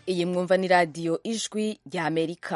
iyi mwumva ni radiyo ijwi rya amerika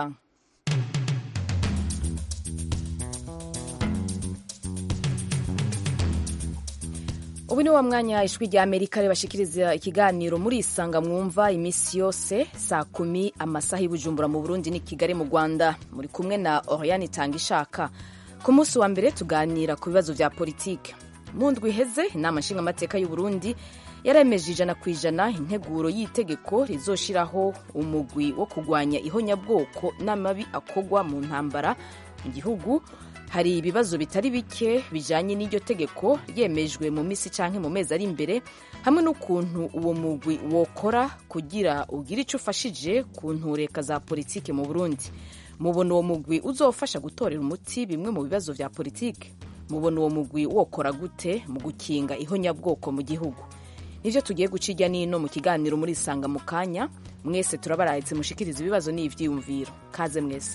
ubu ni wa mwanya ijwi rya amerika ribashikiriza ikiganiro muri isanga mwumva iminsi yose saa kumi amasaha y'ubujumbura mu burundi ni kigali mu rwanda muri kumwe na oriyani itanga ishaka ku munsi wa mbere tuganira ku bibazo bya politiki mu ndwi iheze inama nshingamateka y'u Burundi yaremeje ijana ku ijana integuro y'itegeko rizoshiraho umugwi wo kurwanya ihonyabwoko n'amabi akogwa mu ntambara mu gihugu hari ibibazo bitari bike bijanye n'iryo tegeko ryemejwe mu misi canke mu mezi ari imbere hamwe n'ukuntu uwo mugwi wokora kugira ugire ico ufashije ku ntureka za politike mu Burundi mubona uwo mugwi uzofasha gutorera umuti bimwe mu bibazo vya politike mubona uwo mugwi wokora gute mu gukinga ihonyabwoko mu gihugu nivyo tugiye guca irya nino mu kiganiro muri isanga mu kanya mwese turabarahitse mushikiriza ibibazo n'ivyiyumviro kaze mwese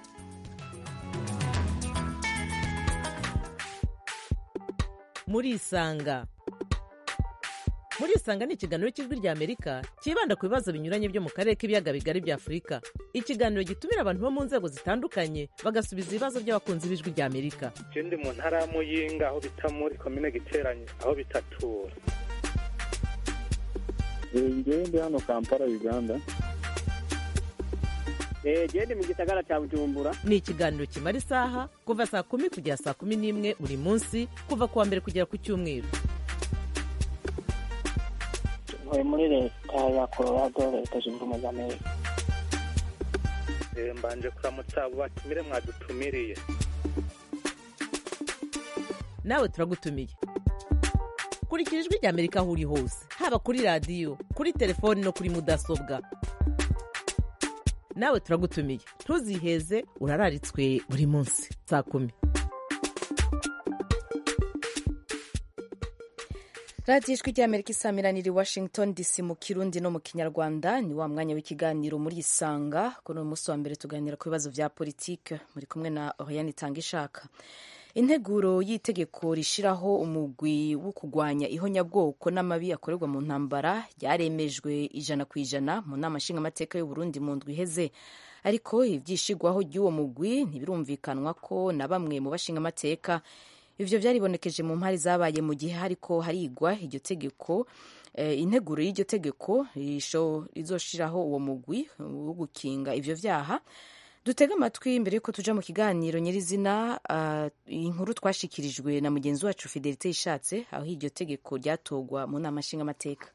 muri isanga muri isanga ni ikiganiro cy'ijwi rya amerika cyibanda ku bibazo binyuranye byo mu karere k'ibiyaga bigari bya afurika ikiganiro gitumira abantu bo mu nzego zitandukanye bagasubiza ibibazo by'abakunzi b'ijwi rya amerika je ndi mu ntara ya muyinga aho bita muri komine giteranye aho bitatura ngewe ndi hano kampala uganda gende mu gisagara cya bujumbura ni ikiganiro kimara isaha kuva saa kumi kugera saa kumi n'imwe buri munsi kuva ku wa mbere kugera ku cyumweru ntuye muri leta ya colorado leta zunze ubumwe za amerika Eh, mbanje kuramutsa abo batumire mwadutumiriye nawe turagutumiye kurikira ijwi rya amerika aho uri hose haba kuri radiyo kuri telefoni no kuri mudasobwa nawe turagutumiye ntuziheze urararitswe buri munsi saa kumi radiyo ijwi rya amerika isamiraniye i washington dc mu kirundi no mu kinyarwanda ni wa mwanya w'ikiganiro muri isanga kuri uyu munsi wa mbere tuganira ku bibazo bya politike muri kumwe na oriyani itanga ishaka integuro y'itegeko rishiraho umugwi wo kurwanya ihonyabwoko n'amabi akorerwa mu ntambara ryaremejwe ijana ku ijana mu nama nshingamateka y'u Burundi mu ndwi iheze ariko ivyishigwaho ry'uwo mugwi ntibirumvikanwa ko na bamwe mu bashingamateka ivyo vyaribonekeje mu mpari zabaye mu gihe hariko harigwa iryo tegeko eh, integuro y'iryo tegeko rizoshiraho uwo mugwi wo gukinga ivyo vyaha dutega amatwi mbere yuko tuja mu kiganiro nyirizina uh, inkuru twashikirijwe na mugenzi wacu fidelite ishatse aho iryo tegeko ryatogwa mu nama nshingamateka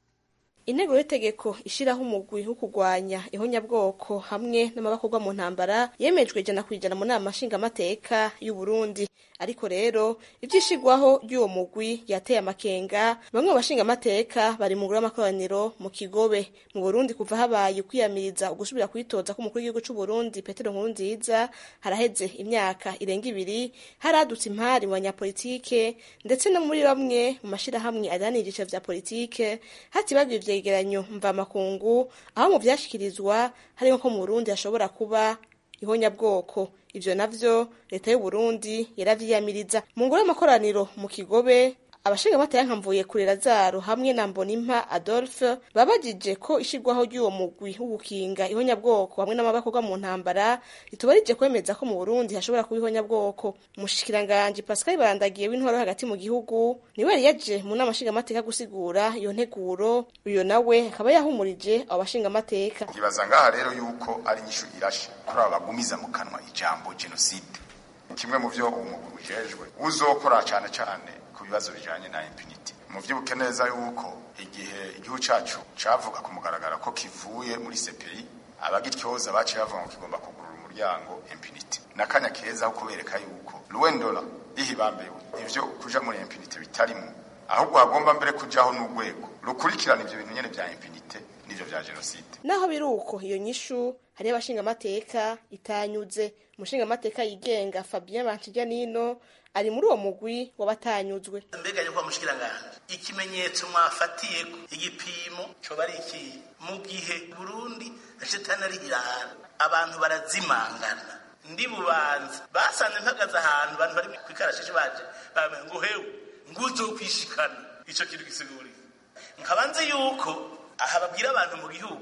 intego y'itegeko ishiraho umugwi wo kurwanya ihonyabwoko hamwe n'amabakorwa mu ntambara yemejwe ijana ku ijana mu nama nshingamateka y'u Burundi ariko rero ivyishigwaho ry'uwo mugwi yateye amakenga bamwe mu bashingamateka bari mu ngoro y'amakoraniro mu kigobe mu Burundi kuva habaye ukwiyamiriza ugusubira kwitoza k'umukuru w'igihugu c'u Burundi Petero Nkurunziza haraheze imyaka irenga ibiri haradutse impari mu banyapolitike ndetse no muri bamwe mu mashirahamwe adanira ivyiciro vya politike hatibagwa ivyegeranyo mvamakungu aho mu vyashikirizwa harimo ko mu Burundi hashobora kuba ihonyabwoko ivyo navyo leta y'u Burundi yaravyiyamiriza mu ngoro y'amakoraniro mu kigobe abashingamateka nka mvuye kure Lazaro hamwe na Mbonimpa Adolphe babajije ko ishirwaho ry'uwo mugwi wo gukinga ihonyabwoko hamwe n'amabakorwa mu ntambara ritubarije kwemeza ko mu Burundi hashobora kuba ihonyabwoko umushikiranganje Pascal Barandagiye w'intwaro hagati mu gihugu niwe yari yaje mu nama nshingamateka gusigura iyo nteguro uyo nawe akaba yahumurije abo bashingamateka nkibaza ngaha rero yuko ari inyishu irashe kuri aba bagumiza mu kanwa ijambo jenoside kimwe mu vyo umugwi ujejwe uzokora cane cane ku bibazo bijanye na impunity muvyibuke neza yuko igihe igihugu cacu cavuga ku mugaragaro ko kivuye muri CPI abagityoza baciye bavuga ngo kigomba kugurura umuryango impunity nakanya keza ho kubereka yuko ruwendola ihibambewe ivyo kuja muri impunity bitarimo ahubwo hagomba mbere kujaho n'urwego rukurikirana ivyo bintu nyene vya impunity n'ivyo vya jenoside naho biri uko iyo nyishu hariyo abashingamateka itanyuze umushingamateka yigenga Fabien Banshijyanino ari muri uwo mugwi w'abatanyuzwe mbega yuko mushikiranganje ikimenyetso mwafatiyeko igipimo coba ari iki mu gihe Burundi shetani ari irahara abantu barazimangana ndi bubanza basanze mpagaze ahantu abantu bari kwikarashishi baje bamwe ngo hewe nguzo kwishikana ico kintu gisiguriye nkaba nzi yuko aha babwira abantu mu gihugu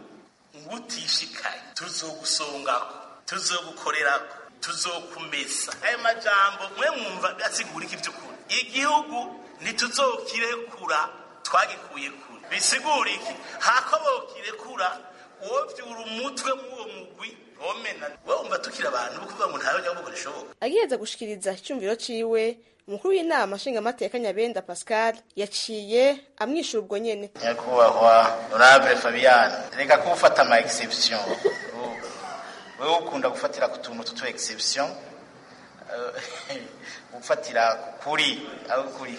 ngo utishikaye tuzogusongako tuzogukorerako tuzokumesa ayo majambo mwe mwumva asigura iki by'ukuri igihugu ntituzokirekura twagikuye kure bisigura iki hako bokirekura wovyura umutwe mw'uwo mugwi womena wowe wumva tukiri abantu bo kuvuga ngo ntawe nyabwo rishoboka agiheza gushikiriza icyumviro ciwe umukuru w'inama nshingamateka nyabenda pascal yaciye amwishyura ubwo nyene nyakubahwa honorable fabian reka kuwufata ama exception wewe ukunda gufatira ku tuntu tutu exception gufatira kuri aho kuri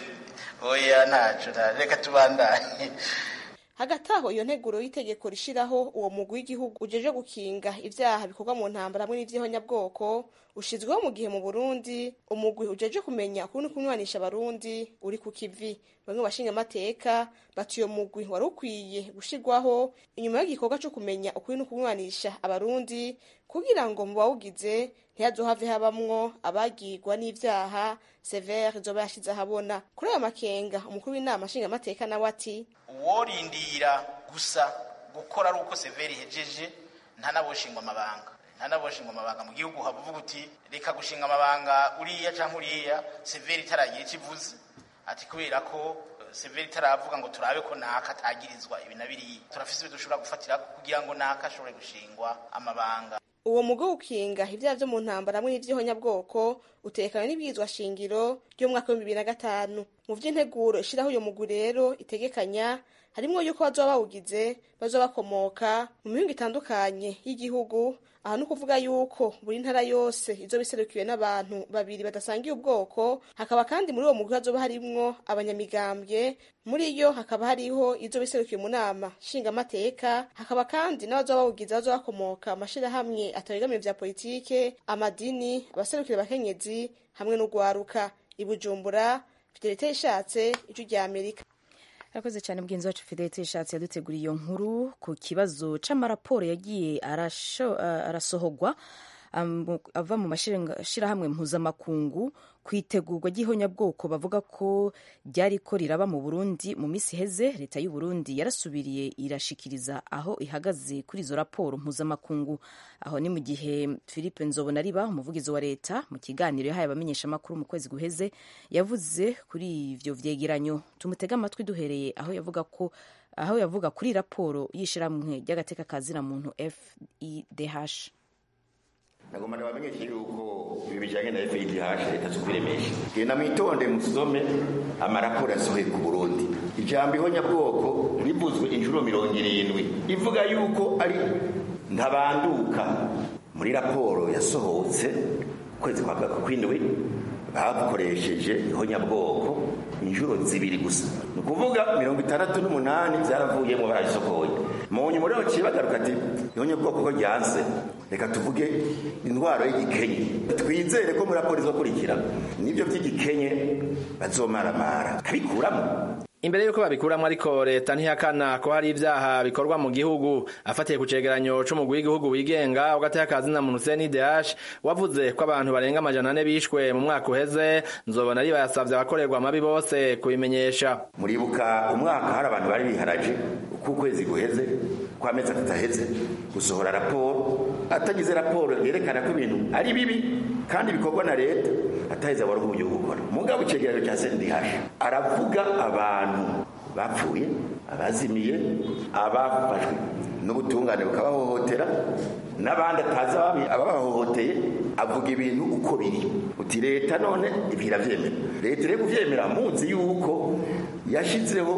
oya ntaco reka tubandanye hagati aho iyo nteguro y'itegeko rishiraho uwo mugwi w'igihugu ujeje gukinga ivyaha bikorwa mu ntambara hamwe n'ivy'ihonyabwoko ushizweho mu gihe mu burundi umugwi ujeje kumenya ukuri kunywanisha abarundi uri ku kivi bamwe bashinga amateka bati uyo mugwi wari ukwiye gushirwaho inyuma y'igikorwa co kumenya ukuri no kunywanisha abarundi kugira ngo mu bawugize ntihazohave habamwo abagirwa n'ivyaha severe izoba yashize ahabona kuri ayo makenga umukuru w'inama nshingamateka nawe ati uworindira gusa gukora ari uko severi ihejeje ntanaboshingwa amabanga ntanaboshingwa amabanga mu gihugu havuga uti reka gushinga amabanga uriya cyangwa uriya severi itaragira icyo ivuze ati kubera ko severi itaravuga ngo turabe ko naka atagirizwa ibi na biriya turafise ibyo dushobora gufatira kugira ngo naka ashobore gushingwa amabanga uwo mugo ukinga ibyaha byo mu ntambara hamwe n'ivy'ihonyabwoko utekanywe n'ibwirizwa shingiro ry'umwaka w'ibihumbi bibiri na gatanu mu vy'integuro ishiraho uyo mugwi rero itegekanya harimwo yuko bazoba bawugize bazoba bakomoka mu mihingo itandukanye y'igihugu aha ni ukuvuga yuko buri ntara yose izoba iserukiwe n'abantu babiri badasangiye ubwoko hakaba kandi muri uwo mugwi hazoba harimwo abanyamigambwe muri yo hakaba hariho izoba iserukiwe mu nama nshingamateka hakaba kandi n'abazoba bawugize bazoba bakomoka amashirahamwe atabegamiye vya politike amadini abaserukira abakenyezi hamwe n'ugwaruka i bujumbura fidelite ishatse ijwi rya amerika arakoze cyane mugenzi wacu fidelite ishatse yaduteguriye iyo nkuru ku kibazo c'amaraporo yagiye arasho- uh, arasohogwa um, ava mu mashirahamwe mpuzamakungu ku itegurwa ry'ihonyabwoko bavuga ko ryariko riraba mu burundi mu misi iheze leta y'u burundi yarasubiriye irashikiriza aho ihagaze kuri izo raporo mpuzamakungu aho ni mu gihe philippe nzobonariba umuvugizi wa leta mu kiganiro yahaye abamenyeshamakuru mu kwezi guheze yavuze kuri ivyo vyegeranyo tumutega amatwi duhereye aho yavuga ko aho yavuga kuri raporo y'ishirahamwe ry'agateka kazina muntu fidh nagomba nabamenyeshe yuko ibi bijyanye na FIDH leta zo kwiremesha genda mwitonde musome amaraporo yasohoye ku Burundi ijambo ihonyabwoko rivuzwe inshuro mirongo irindwi ivuga yuko ari ntabanduka muri raporo yasohotse ukwezi kwa kwindwi bakoresheje ihonyabwoko inshuro zibiri gusa ni ukuvuga mirongo itandatu n'umunani byaravuyemo barazisokoye mu nyuma rero baciye bagaruka ati ihonyabwoko ko ryanse reka tuvuge indwara y'igikenye twizere ko muri raporo izokurikira nibyo by'igikenye bazomaramara kabikuramo imbere y'uko babikuramo ariko leta ntihakana ko hari ibyaha bikorwa mu gihugu afatiye ku cegeranyo c'umugwi w'igihugu wigenga ugateka kazina muntu CNDH wavuze ko abantu barenga amajana ane bishwe mu mwaka uheze nzobona ari bayasavye abakorerwa amabi bose kubimenyesha muribuka umwaka hari abantu bari biharaje uko ukwezi guheze ko amezi atatu aheze gusohora raporo atagize raporo yerekana ko ibintu ari bibi kandi bikorwa na leta ataheze abari uburyo bwo gukora mugabo icegeranyo cya CNDH aravuga abantu bapfuye abazimiye abafashwe n'ubutungane bukabahohotera n'abandi atazi ababi- ababahohoteye avuga ibintu uko biri uti leta none ibiravyemera leta iri kuvyemera muzi yuko yashizeho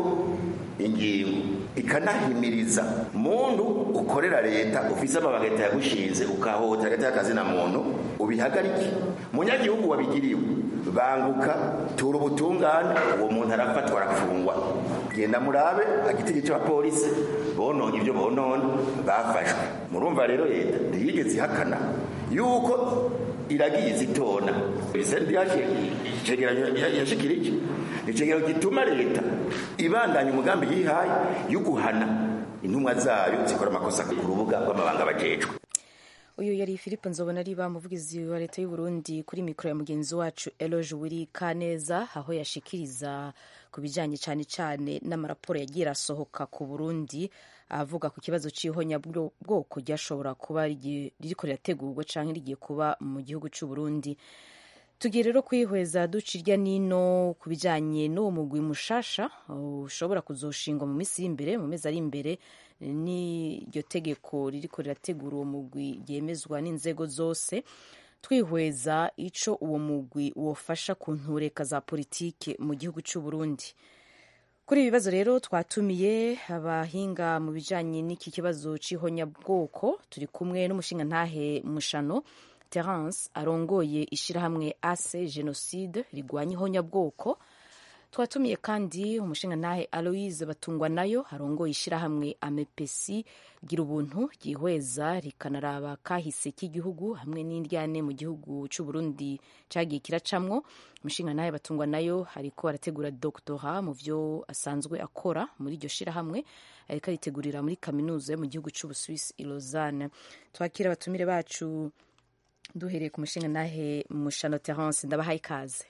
ingingo ikanahimiriza muntu ukorera leta ufise amabanga leta yagushinze ukahohotera hagati y'akazi na muntu ubihagarike munyagihugu wabigiriwe banguka tura ubutungane uwo muntu arafatwa arafungwa genda murabe agitigi c'abapolisi bononye ibyo bonona bafashwe murumva rero leta ntiyigeze ihakana yuko iragiye izitona sendi icegeranyo yashikirije icegeranyo gituma leta ibandanya umugambi yihaye yo guhana intumwa zayo zikora amakosa ku rubuga rw'amabanga bajejwe uyu yari philippe nzobona ari umuvugizi wa leta y'u Burundi kuri mikoro ya mugenzi wacu eloge wiri kaneza aho yashikiriza ku bijyanye cyane cyane n'amaraporo yagiye arasohoka ku burundi avuga ku kibazo cy'ihonyabwoko ryashobora kuba ririko rirategurwa cyangwa rigiye kuba mu gihugu cy'u Burundi tugiye rero kwihweza duca irya nino ku bijyanye n'uwo mugwi mushasha ushobora kuzoshingwa mu minsi y'imbere mu mezi ari imbere n'iryo tegeko ririko rirategura uwo mugwi ryemezwa n'inzego zose twihweza ico uwo mugwi wofasha ku ntureka za politike mu gihugu cy'u Burundi kuri ibi bibazo rero twatumiye abahinga mu bijanye n'iki kibazo c'ihonyabwoko turi kumwe n'umushinga ntahe mushano Terence arongoye ishirahamwe ase genocide rigwanya ihonyabwoko twatumiye kandi umushinga ntahe aloise batungwa nayo arongoye ishirahamwe amepesi gira ubuntu ryihweza rikanaraba kahise k'igihugu hamwe n'indyane mu gihugu c'u Burundi cagiye kiracamwo umushinga ntahe batungwa nayo ariko arategura doctora mu vyo asanzwe akora muri iryo shirahamwe ariko aritegurira muri kaminuza yo mu gihugu c'ubuswisi i Lausanne twakira abatumire bacu duhereye ku mushinga ntahe mushano Terence ndabahaye ikaze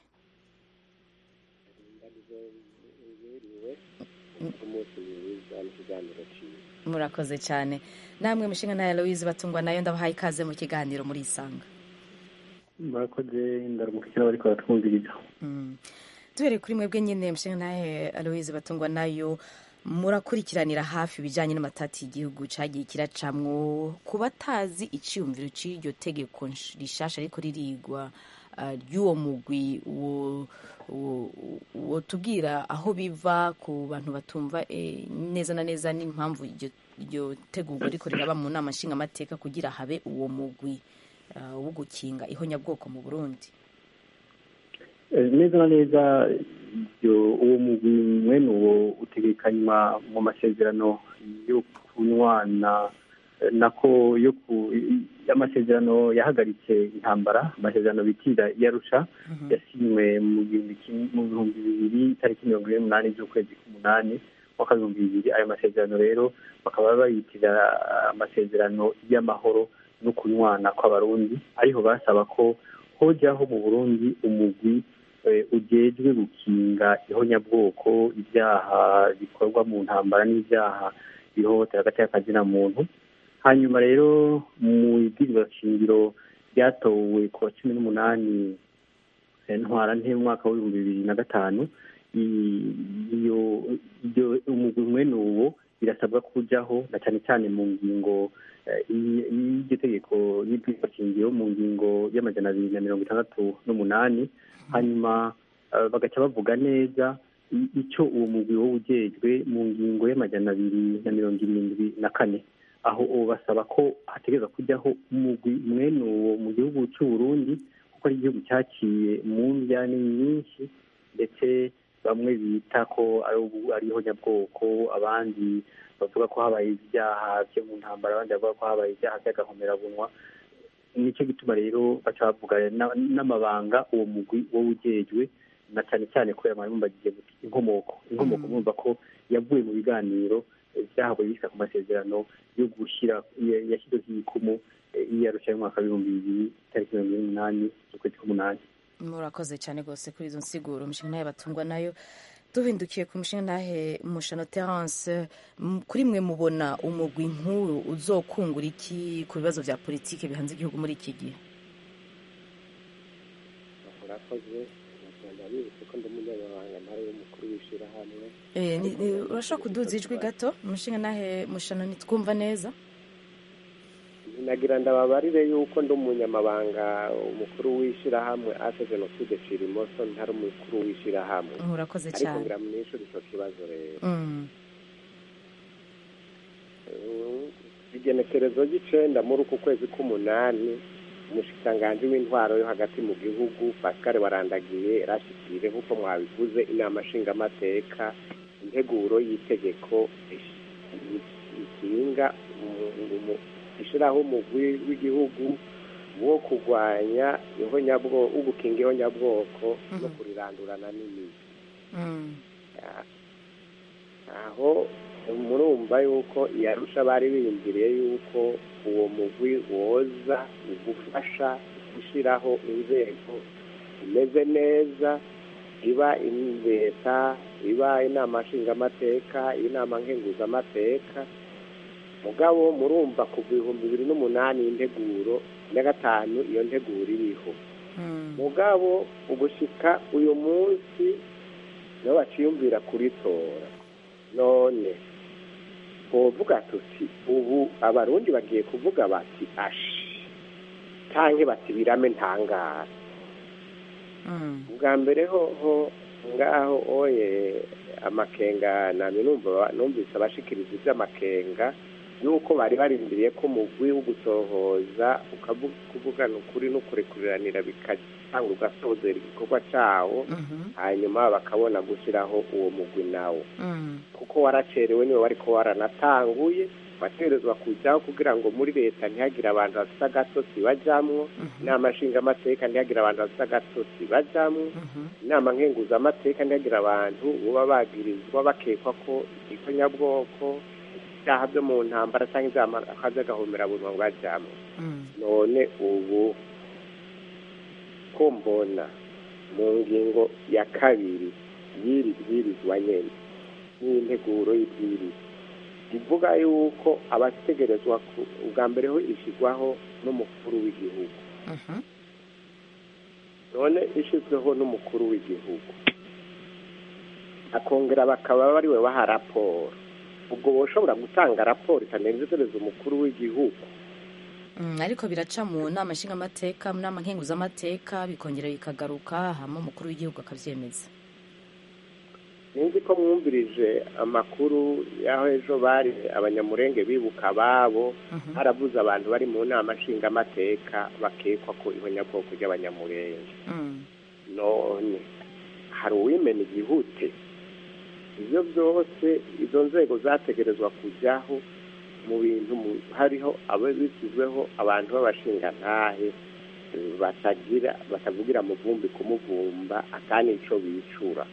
murakoze cyane namwe mushinga nawe louise batungwa nayo ndabahaye ikaze mu kiganiro muri isanga murakoze ndaramukira bariko baratwumviriza duhereye kuri mwebwe nyine mushinga nawe louise batungwa nayo murakurikiranira hafi ibijyanye n'amatati y'igihugu cyagiye kiracamwo ku batazi iciyumviro cy'iryo tegeko rishasha ariko ririgwa ry'uwo mugwi wotubwira aho biva ku bantu batumva neza na neza n'impamvu iryo tegurwa ariko riraba mu nama nshingamateka kugira habe uwo mugwi wo gukinga ihonyabwoko mu burundi neza na neza uwo mugwi mwene uwo utegekanywa mu masezerano yo kunywana nako yo ku amasezerano yahagaritse intambara amasezerano bitira yarusha yasinywe mu bihumbi bibiri tariki mirongo ine n'umunani z'ukwezi k'umunani mwaka w'ibihumbi bibiri ayo masezerano rero bakaba bayitira amasezerano y'amahoro no kunywana kw'abarundi ariho basaba ko hojyaho mu burundi umugwi ujejwe gukinga ihonyabwoko ibyaha bikorwa mu ntambara n'ibyaha bihohotera agati k'akazina muntu hanyuma rero mu ibwirizwa shingiro ryatowe ku wa cumi n'umunani ntwara nte mwaka w'ibihumbi bibiri na gatanu iyo umugwi mwene uwo birasabwa kujyaho na cyane cyane mu ngingo y'iryo tegeko y'ibwirizwa shingiro mu ngingo y'amajana abiri na mirongo itandatu n'umunani hanyuma bagaca bavuga neza icyo uwo mugwi wo ujejwe mu ngingo y'amajana abiri na mirongo irindwi na kane aho basaba ko hategereza kujyaho umugwi mwene uwo mu gihugu cy'u Burundi kuko ari igihugu cyaciye mu njyane nyinshi ndetse bamwe bita ko ari ihonyabwoko abandi bavuga ko habaye ibyaha byo mu ntambara abandi bavuga ko habaye ibyaha by'agahomerabunwa nicyo gituma rero baca bavuga n'amabanga uwo mugwi wo ujejwe na cyane cyane ko yambagiye inkomoko inkomoko mwumva ko yavuye mu biganiro byahawe bisa ku masezerano yo gushyira yashyizeho ibikumu iyarusha y'umwaka w'ibihumbi bibiri tariki mirongo ine n'umunani z'ukwezi k'umunani murakoze cyane rwose kuri izo nsiguro umushinga nawe batungwa nayo duhindukiye ku mushinga nahe mushano terence kuri mwe mubona umugwi nk'uru uzokungura iki ku bibazo bya politiki bihanze igihugu muri iki gihe murakoze ndabibutse ko ndi umunyamabanga ntara y'umukuru w'ishyirahamwe urashobora kuduza ijwi gato umushinga nahe mushano ntitwumva neza nagira ndababarire yuko ndi umunyamabanga umukuru w'ishyirahamwe ase jenoside shirimoso ntari umukuru w'ishyirahamwe urakoze ariko cyane ngira mwishuri icyo kibazo rero igenekerezo ry'icenda muri uku kwezi k'umunani umushikiranganji w'intwaro yo hagati mu gihugu pascal warandagiye yarashikirije nk'uko mwabivuze inama nshingamateka integuro y'itegeko ikinga ishyiraho umugwi w'igihugu wo kurwanya ihonyabwoko wo gukinga ihonyabwoko no kurirandurana n'imizi aho murumva yuko iyarusha bari biyumviriye yuko uwo mugwi woza ugufasha gushyiraho inzego imeze neza iba leta iba inama nshingamateka inama nkenguzamateka mugabo murumva kuva ibihumbi bibiri n'umunani integuro na gatanu iyo nteguro iriho mugabo ugushika uyu munsi niho baciyumvira kuritora none twovuga tuti ubu abarundi bagiye kuvuga bati ashi canke bati birame ntangara bwa mbere hoho ngaho oye amakenga nami numva numvise abashikiriza ivy'amakenga yuko bari barindiriye ko mugwi wo gusohoza ukavugana ukuri n'ukurekuriranira bigatanga ugasozera igikorwa cawo hanyuma bakabona gushyiraho uwo mugwi nawo kuko waracerewe niwe wariko waranatanguye wategerezwa kujyaho kugira ngo muri leta ntihagire abantu bafite agatotsi bajamwo inama nshingamateka ntihagire abantu bafite agatotsi bajamwo inama nkenguzamateka ntihagire abantu buba bagirizwa bakekwa ko igikonyabwoko ibyaha byo mu ntambara cyangwa ibyaha by'agahomera bunwa bajamwo none ubu ko mbona mu ngingo ya kabiri y'iri bwirizwa nyene n'integuro y'ibwirizwa ivuga yuko abategerezwa ubwa mbere ho ishyirwaho n'umukuru w'igihugu none ishyizweho n'umukuru w'igihugu akongera bakaba bari we baha raporo ubwo boshobora gutanga raporo itanezereza umukuru w'igihugu ariko biraca mu nama nshingamateka mu nama nkenguzamateka bikongera bikagaruka hama umukuru w'igihugu akabyemeza ninzi ko mwumvirije amakuru y'aho ejo bari abanyamurenge bibuka ababo harabuze abantu bari mu nama nshingamateka bakekwa ko ihonyabwoko ry'abanyamurenge none hari uwimena igihute ibyo byose izo nzego zategerezwa kujyaho mu bintu hariho abo bishyizweho abantu b'abashingantahe batagira batavugira mu vumbi kumuvumba akandi icyo bicura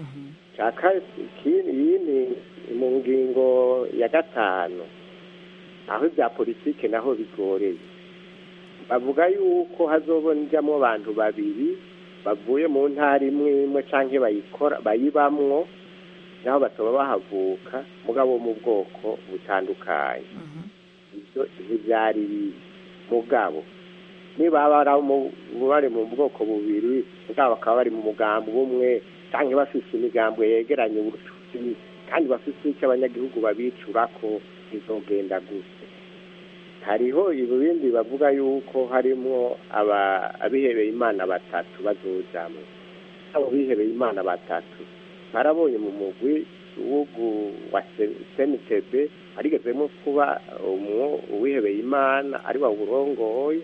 iyi mu ngingo ya gatanu aho ibya politiki naho bigoreye bavuga yuko hazobonjamo abantu babiri bavuye mu ntara imwe imwe cyangwa bayikora bayibamwo naho bataba bahavuka mugabo mu bwoko butandukanye ibyo ntibyari mugabo niba bari mu bwoko bubiri mugabo bakaba bari mu mugambi umwe cyangwa bafite imigambo yegeranye ubucuti kandi bafite icyo abanyagihugu babicura ko bizogenda gusa hariho ibindi bavuga yuko harimo abihebeye imana batatu bazojamo abo bihebeye imana batatu barabonye mu mugwi wa senitebe harigezemo kuba uwihebeye imana ari wawurongoye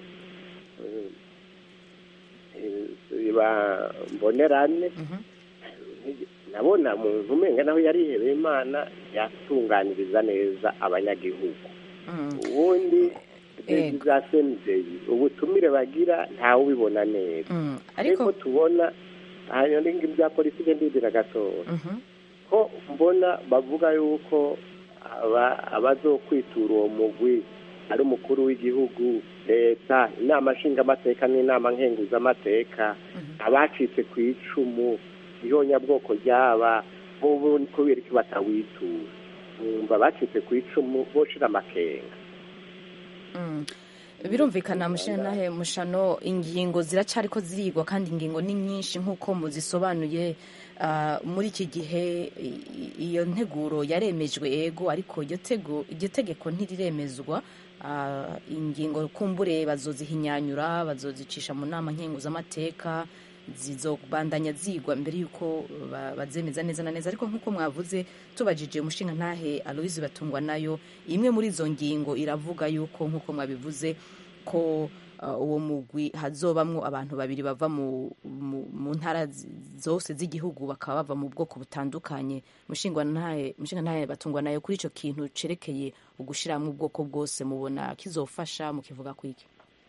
mbonerane nabona muntu umenga naho yarihebeye imana yatunganiriza neza abanyagihugu ubundi za senideyi ubutumire bagira ntawe ubibona neza ariko tubona hanyuma ibya politiki ndindira gatoya ko mbona bavuga yuko abazokwitura uwo mugwi ari umukuru w'igihugu leta inama nshingamateka n'inama nkenguzamateka abacitse ku icumu ihonyabwoko ryaba ubu kubera ko batawitura bumva bacitse ku icumu boshira amakenga birumvikana mushanahe mushano ingingo ziracariko zirigwa kandi ingingo ni nyinshi nk'uko muzisobanuye muri iki gihe iyo nteguro yaremejwe ego ariko iryo tegeko ntiriremezwa ingingo kumbure bazozihinyanyura bazozicisha mu nama nkenguzamateka zizobandanya zigwa mbere y'uko bazemeza neza na neza ariko nk'uko mwavuze tubajije umushinga ntahe aloise batungwa nayo imwe muri izo ngingo iravuga y'uko nk'uko mwabivuze ko uwo mugwi hazobamwo abantu babiri bava mu ntara zose z'igihugu bakaba bava mu bwoko butandukanye mushinga ntahe batungwa nayo kuri icyo kintu cerekeye ugushyiramo ubwoko bwose mubona kizofasha mukivuga kwiki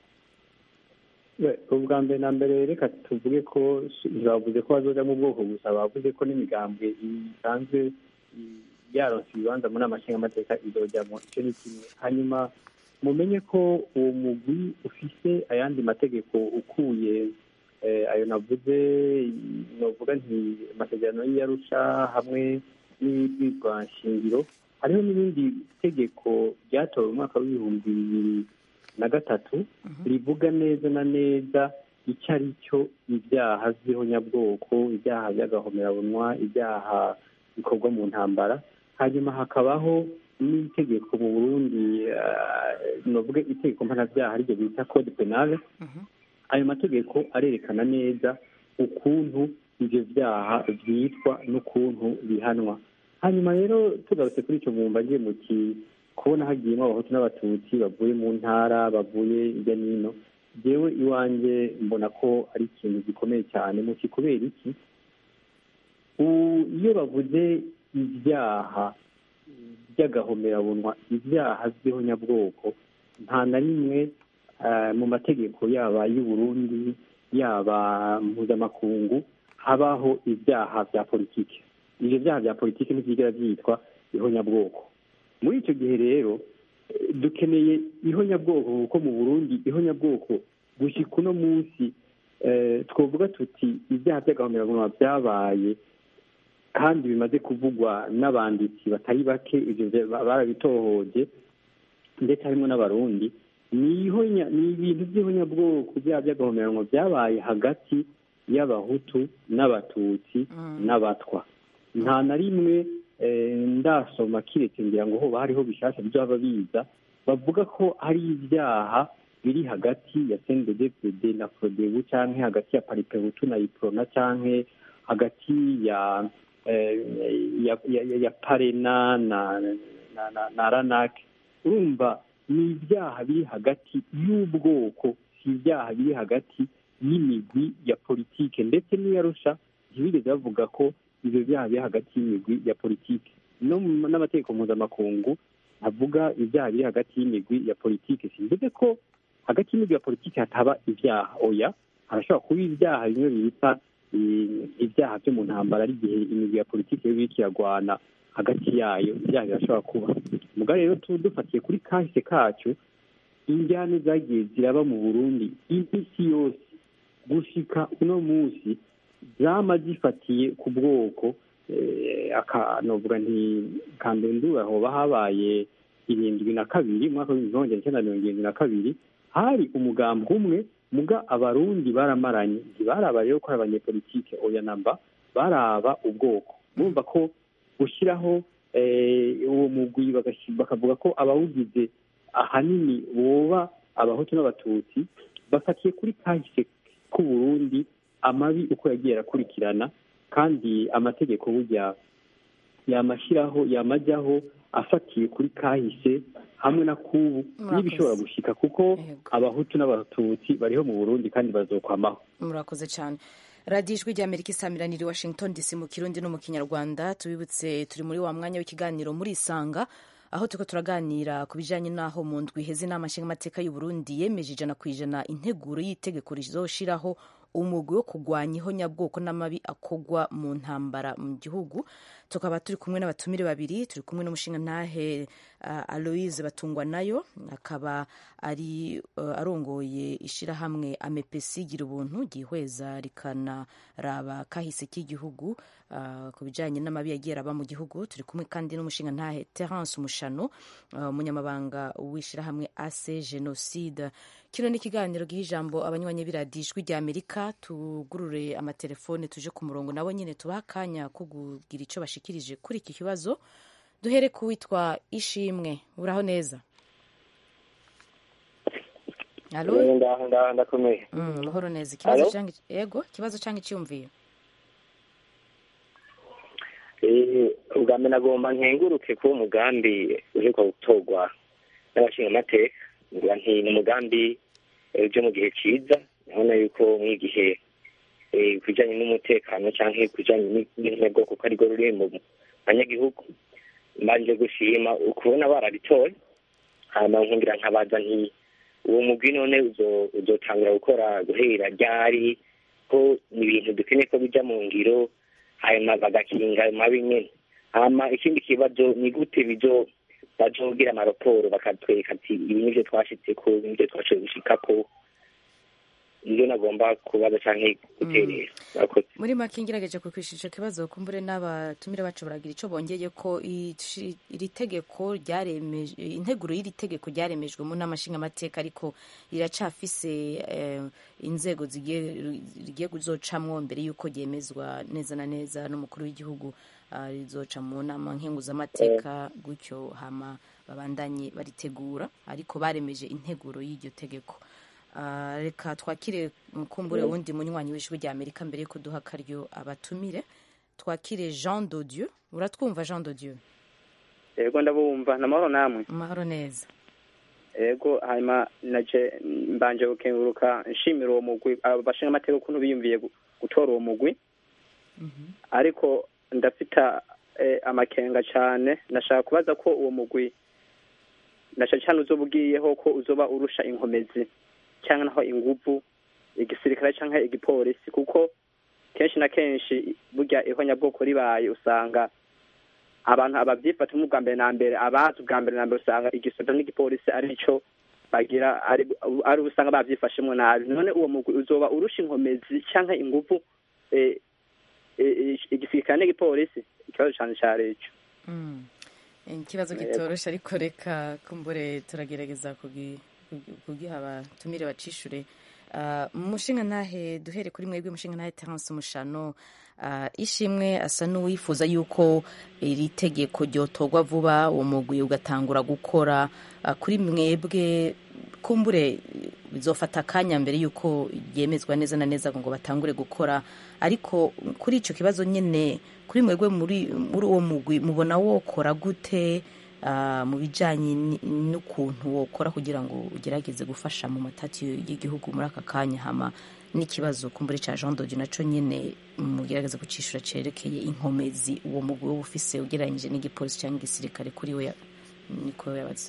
ubwa mbere na mbere reka tuvuge ko bavuze ko bazoja mu bwoko gusa bavuze ko n'imigambwe isanzwe yaronse ibibanza muri amashinga amateka izojyamo icyo ni kimwe hanyuma mumenye ko uwo mugwi ufise ayandi mategeko ukuye ayo navuze novuga nti amasezerano y'iyarusha hamwe n'ibwirwa nshingiro hariho n'ibindi tegeko ryatowe mu mwaka w'ibihumbi bibiri na gatatu rivuga neza na neza icyo ari cyo ibyaha by'ihonyabwoko ibyaha by'agahomerabunwa ibyaha bikorwa mu ntambara hanyuma hakabaho n'itegeko mu burundi novuge itegeko mpanabyaha ariryo bita code penale ayo mategeko arerekana neza ukuntu ibyo byaha byitwa n'ukuntu bihanwa hanyuma rero tugarutse kuri icyo mwumva ngiye muti kubona hagiyemo abahutu n'abatutsi bavuye mu ntara bavuye hirya n'ino yewe iwanjye mbona ko ari ikintu gikomeye cyane muti kubera iki iyo bavuze ibyaha by'agahomerabunwa ibyaha by'ihonyabwoko nta na rimwe mu mategeko yaba y'uburundi yaba mpuzamakungu habaho ibyaha bya politiki ibyo byaha bya politiki ntibyigera byitwa ihonyabwoko muri icyo gihe rero dukeneye ihonyabwoko kuko mu burundi ihonyabwoko gushyika uno munsi twavuga tuti ibyaha by'agahomerabunwa byabaye kandi bimaze kuvugwa n'abanditsi batari bake ibyo barabitohoje ndetse harimo n'abarundi ni ibintu by'ihonyabwoko byaha by'agahomerabunwa byabaye hagati y'abahutu n'abatutsi n'abatwa nta na rimwe ndasoma kiretse ngira ngo hoba hariho bishyashya byaba biza bavuga ko hari ibyaha biri hagati ya cnddd na frodebu cyangwa hagati ya paripehutu na iprona cyangwa hagati ya ya parena na na ranake urumva ni ibyaha biri hagati y'ubwoko si ibyaha biri hagati y'imigwi ya politike ndetse n'iyarusha ntibigeze bavuga ko ibyo byaha biri hagati y'imigwi ya politike no n'amategeko mpuzamakungu avuga ibyaha biri hagati y'imigwi ya politike simvuze ko hagati y'imigwi ya politike hataba ibyaha oya harashobora kuba ibyaha bimwe bita ibyaha byo mu ntambara ari igihe imigwi ya politike yo kiragwana hagati yayo ibyaha birashobora kuba muga rero dufatiye kuri kahise kacu injyane zagiye ziraba mu burundi iminsi yose gushika uno munsi zama zifatiye ku bwoko akanovuga nti kambendura hoba habaye irindwi na kabiri umwaka w'ibihumbi magana cyenda mirongo irindwi na kabiri hari umugambi umwe muga abarundi baramaranye ntibaraba rero ko ari abanyepolitike oya namba baraba ubwoko bumva ko gushyiraho uwo mugwi bakavuga ko abawugize ahanini boba abahutu n'abatutsi bafatiye kuri kahise k'uburundi amabi uko yagiye arakurikirana kandi amategeko burya yamashyiraho yamajyaho afatiye kuri kahise hamwe na kubu n'ibishobora gushika kuko abahutu n'abatutsi bariho mu burundi kandi bazokwamaho murakoze cyane radiyo ijwi ry'amerika isamiraniye i washington dc mu kirundi no mu kinyarwanda tubibutse turi muri wa mwanya w'ikiganiro muri isanga aho turiko turaganira ku bijanye n'aho mu ndwi iheze inama nshingamateka y'uburundi yemeje ijana ku ijana integuro y'itegeko rizoshiraho umugwi wo kurwanya ihonyabwoko n'amabi akorwa mu ntambara mu gihugu tukaba turi kumwe n'abatumire babiri turi kumwe n'umushingantahe uh, aloise batungwa nayo akaba ari uh, arongoye ishirahamwe amepesi gira ubuntu ryihweza rikanaraba kahise k'igihugu uh, ku bijanye n'amabi yagiye araba mu gihugu turi kumwe kandi n'umushingantahe terence umushano umunyamabanga w'ishirahamwe ase genocide kino ni ikiganiro giha ijambo abanywanyi b'iradiyo ijwi rya amerika tugurure amatelefone tuje ku murongo nabo nyine tubaha akanya ko kugira icyo bashikirije kuri iki kibazo duhere ku witwa ishimwe uraho neza ndakomeye amahoro neza ikibazo cyangwa yego ikibazo cyangwa icyumviyo ubwa mbere nagomba nkenguruke kuba umugambi uheruka gutorwa n'abashingamateka nti ni umugambi byo mu gihe cyiza urabona yuko nk'igihe ku bijyanye n'umutekano cyangwa ku bijyanye n'intego ko arirwo ruri mu banyagihugu mbanje gushima ukubona barabitoye hanyuma nkungira nkabaza nti uwo mugwi none uzotangira gukora guhera ryari ko ni ibintu dukeneye ko bijya mu ngiro hanyuma bagakinga ayo mabi nyine hama ikindi kibazo ni gute bizo bazogira amaraporo bakatwereka ati ibi nivyo twashitseko ibi nivyo twashoboye gushikako nivyo nagomba kubaza canke guterera Murakoze. muri make ngerageje kukwishyura icyo kibazo kumbure n'abatumire bacu baragira icyo bongeye ko ici- iri tegeko ryaremeje integuro y'iri tegeko ryaremejwe mu nama nshingamateka ariko riracafise eh, inzego zigiye rigiye kuzocamwo mbere y'uko ryemezwa neza na neza n'umukuru w'igihugu ah, rizoca mu nama nkenguzamateka gutyo hama babandanye baritegura ariko baremeje integuro y'iryo tegeko Ah, reka twakire mukumbure Mm. wundi munywanyi w'ijwi rya amerika mbere yuko duha akaryo abatumire twakire jean dodieu uratwumva jean dodieu yego ndabumva namahoro namwe amahoro neza yego hanyuma naje mbanje gukenguruka nshimira uwo mugwi abo bashinga amateka ukuntu biyumviye gu- gutora uwo mugwi ariko ndafita eh, amakenga cyane nashaka kubaza ko uwo mugwi nasha cyane uzoba ugiyeho ko uzoba urusha inkomezi cyangwa naho inguvu igisirikare cyangwa igipolisi kuko kenshi na kenshi burya ihonyabwoko ribaye usanga abantu ababyifatamo ubwa mbere na mbere abazi ubwa mbere na mbere usanga igisoda n'igipolisi ari cyo bagira ari ari usanga babyifashemo nabi none uwo mugwi uzoba urusha inkomezi cyangwa inguvu eh, eh, igisirikare n'igipolisi ikibazo cyane cyari icyo Mm. ikibazo Yego. kitoroshe ariko reka kumbure turagerageza kugi- kugi- kugiha abatumire bacishure Ah, mushinga ntahe duhere kuri mwebwe mushinga ntahe terence mushano Ah, ishimwe asa n'uwifuza yuko iri tegeko ryotorwa vuba uwo mugwi ugatangura gukora Ah, kuri mwebwe kumbure bizofata akanya mbere yuko ryemezwa neza na neza ngo batangure gukora ariko kuri icyo kibazo nyine kuri mwebwe muri muri uwo mugwi mubona wokora gute ah, mu bijyanye ni- n'ukuntu wokora kugira ngo ugerageze gufasha mu matati y'igihugu muri aka kanya hama n'ikibazo kumbure cya jean dodi nacyo nyine mugerageze kucishura cerekeye inkomezi uwo mugwi wowe ufise ugereranyije n'igipolisi cyangwa igisirikare kuri we ya- niko yabaze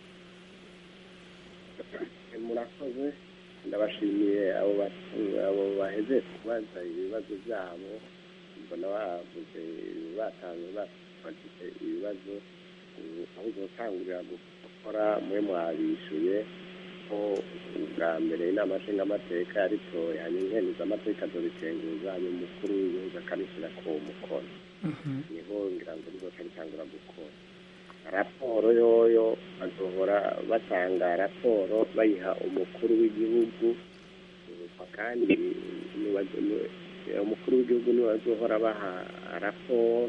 murakoze ndabashimiye abo ba- abo baheze kubaza ibibazo byabo mbona bavuze batanze bafite ibibazo ubu aho uzotangurira gukora mwe mwabishuye ko ubwa mbere inama nshingamateka yaritoye hanyuma inkemizamateka zobikenguza hanyuma umukuru w'igihugu akabishyira ku mukono niho ngira ngo rizoca ritangura gukora raporo yoyo bazohora batanga raporo bayiha umukuru w'igihugu uh, kandi niwe- niwe- umukuru w'igihugu niwe azohora baha raporo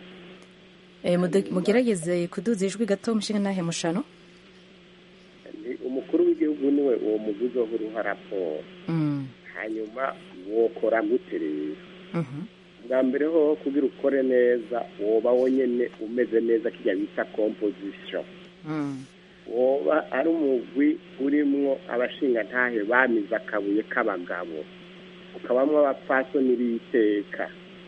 Eh, mude- mugerageze kuduza ijwi gato mushinga ntahe mushano Ni- umukuru w'igihugu niwe uwo mugwi uzohora uha raporo Mm, hanyuma wokora gute rero mhm. bwa mbere ho kugira ukore neza woba wonyene umeze neza kirya bita composition Mm. woba ari umugwi urimwo abashingantahe bamize akabuye k'abagabo ukabamwo abapfasoni b'iteka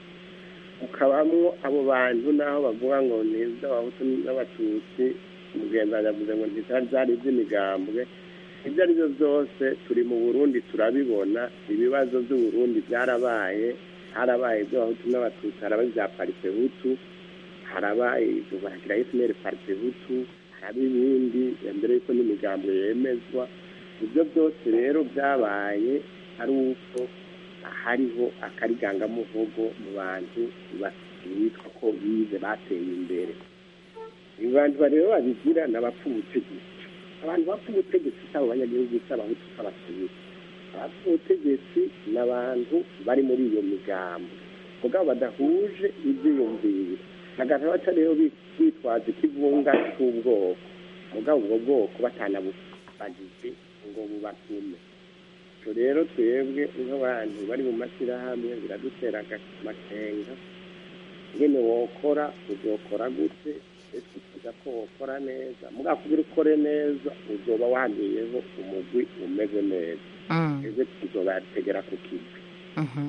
ukabamwo abo bantu naho bavuga ngo ni iby'abahutu n'abatutsi umugenzi yavuze ngo ntizari byari iby'imigambwe ibyo ari byo byose turi mu burundi turabibona ibibazo by'uburundi byarabaye harabaye iby'abahutu n'abatutsi harabaye ibya parite hutu harabaye ibyo baragira esineri parite hutu haraba ibindi mbere y'uko n'imigambo yemezwa ibyo byose rero byabaye ari uko hariho akarigangamuvugo mu bantu bitwa ko bize bateye imbere abantu rero babigira ni abapfa ubutegetsi abantu bapfa ubutegetsi si abo banyagihugu si abahutu si abatutsi abapfa ubutegetsi ni abantu bari muri iyo migambo mugabo badahuje ibyiyumviro hagati baca rero bitwaza ikivunga cy'ubwoko mugabo ubwo bwoko batanabubagize ngo bubatume ibyo rero twebwe nk'abantu bari mu mashyirahamwe biradutera amakenga nyine wokora uzokora gute ese ukiza ko wokora neza mugabo kugira ukore neza uzoba waniyeho umugwi umeze neza ese tuzobategera ku kivi Mhm.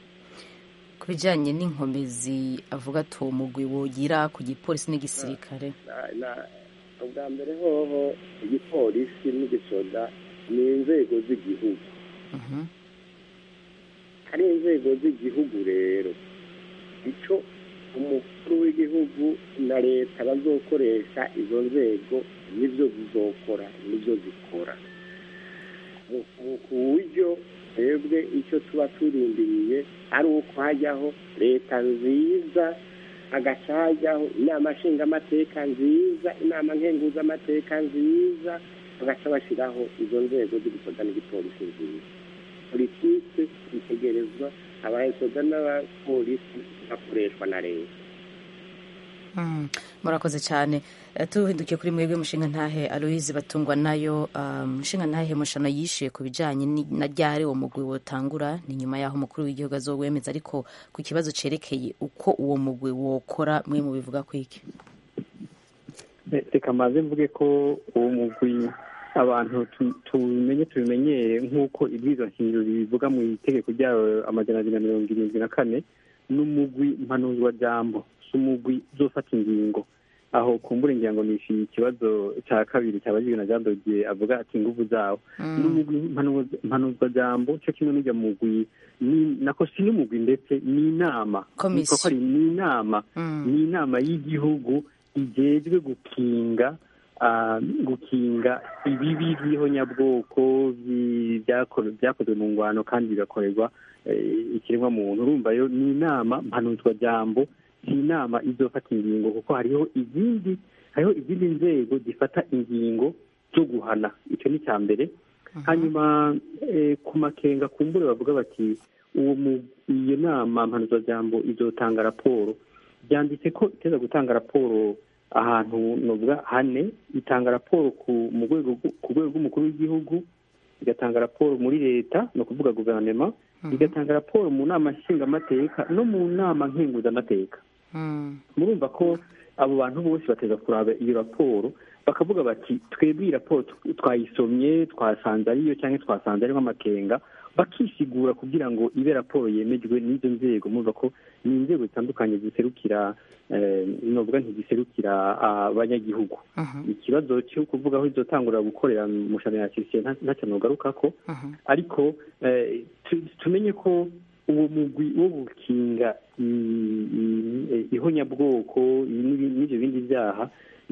ku bijyanye n'inkomezi avuga ati uwo mugwi wogira ku gipolisi n'igisirikare Na- na- ubwa mbere hoho igipolisi n'igisoda ni inzego z'igihugu hari inzego z'igihugu rero icyo umukuru w'igihugu na leta bazokoresha izo nzego nibyo zizokora nibyo zikora Mu- mu- ku buryo twebwe icyo tuba turindiriye ari uko hajyaho leta nziza hagaca hajyaho inama nshingamateka nziza inama nkenguzamateka nziza bagaca bashyiraho izo nzego z'igisoda n'igipolisi nziza politiki itegerezwa abahesoda n'abapolisi bakoreshwa na leta Mm, murakoze cyane Eh, tuhindukiye kuri mwebwe mushinga ntahe aloise batungwa nayo ah, mushinga ntahe mushano yishuye ku bijanye ni- na ryari uwo mugwi wotangura ni nyuma y'aho umukuru w'igihugu azowemeza ariko ku kibazo cerekeye uko uwo mugwi wokora mwe mu bivuga kwiki Re- reka maze mvuge ko uwo mugwi abantu tu- tubimenye tubimenyere nk'uko ibwirizwa nshingiro bivuga mu itegeko ryayo amajana abiri na mirongo irindwi na kane n'umugwi mpanuzwajambo si umugwi uzofata ingingo aho kumbura ngira ngo nishyuye ikibazo cya kabiri cyabajijwe na jean dodier avuga ati inguvu zawo n'umugwi mpanuza- mpanuzwajambo cyo kimwe n'ujya mugwi ni- nako si n'umugwi ndetse ni inama Komisiyo. Nitwa ko ari ni inama Mm. ni inama y'igihugu igejwe gukinga ah, gukinga ibibi by'ihonyabwoko bi- byakore- byakozwe mu ngwano kandi bigakorerwa eh, ikiremwa muntu urumva yo ni inama mpanuzwajambo si inama izofata ingingo kuko hariho izindi hariho izindi nzego zifata ingingo zo guhana icyo ni icya mbere hanyuma eh, ku makenga kumbure bavuga bati uwo mu- iyo nama mpanuzwajambo izotanga raporo byanditse ko iteza gutanga raporo ahantu novuga hane itanga raporo ku mu rwego rw- ku rwego rw'umukuru w'igihugu igatanga raporo muri leta ni ukuvuga guverinoma igatanga raporo mu nama nshingamateka no mu nama nkenguzamateka Mm. murumva ko abo bantu bose bateza kuraba iyo raporo bakavuga bati twebwe iyi raporo tw- twayisomye twasanze ariyo cyangwa twasanze ariho amakenga bakisigura kugira ngo ibe raporo yemejwe n'izo nzego murumva ko ni inzego zitandukanye ziserukira eh, novuga ntiziserukira abanyagihugu ikibazo cyo kuvuga aho izotangura gukorera mu shano ya kirisiye ntacyo nogarukako ariko eh, tu- tumenye ko uwo mugwi wo gukinga i- i- ihonyabwoko n'ibi- n'ibyo bindi byaha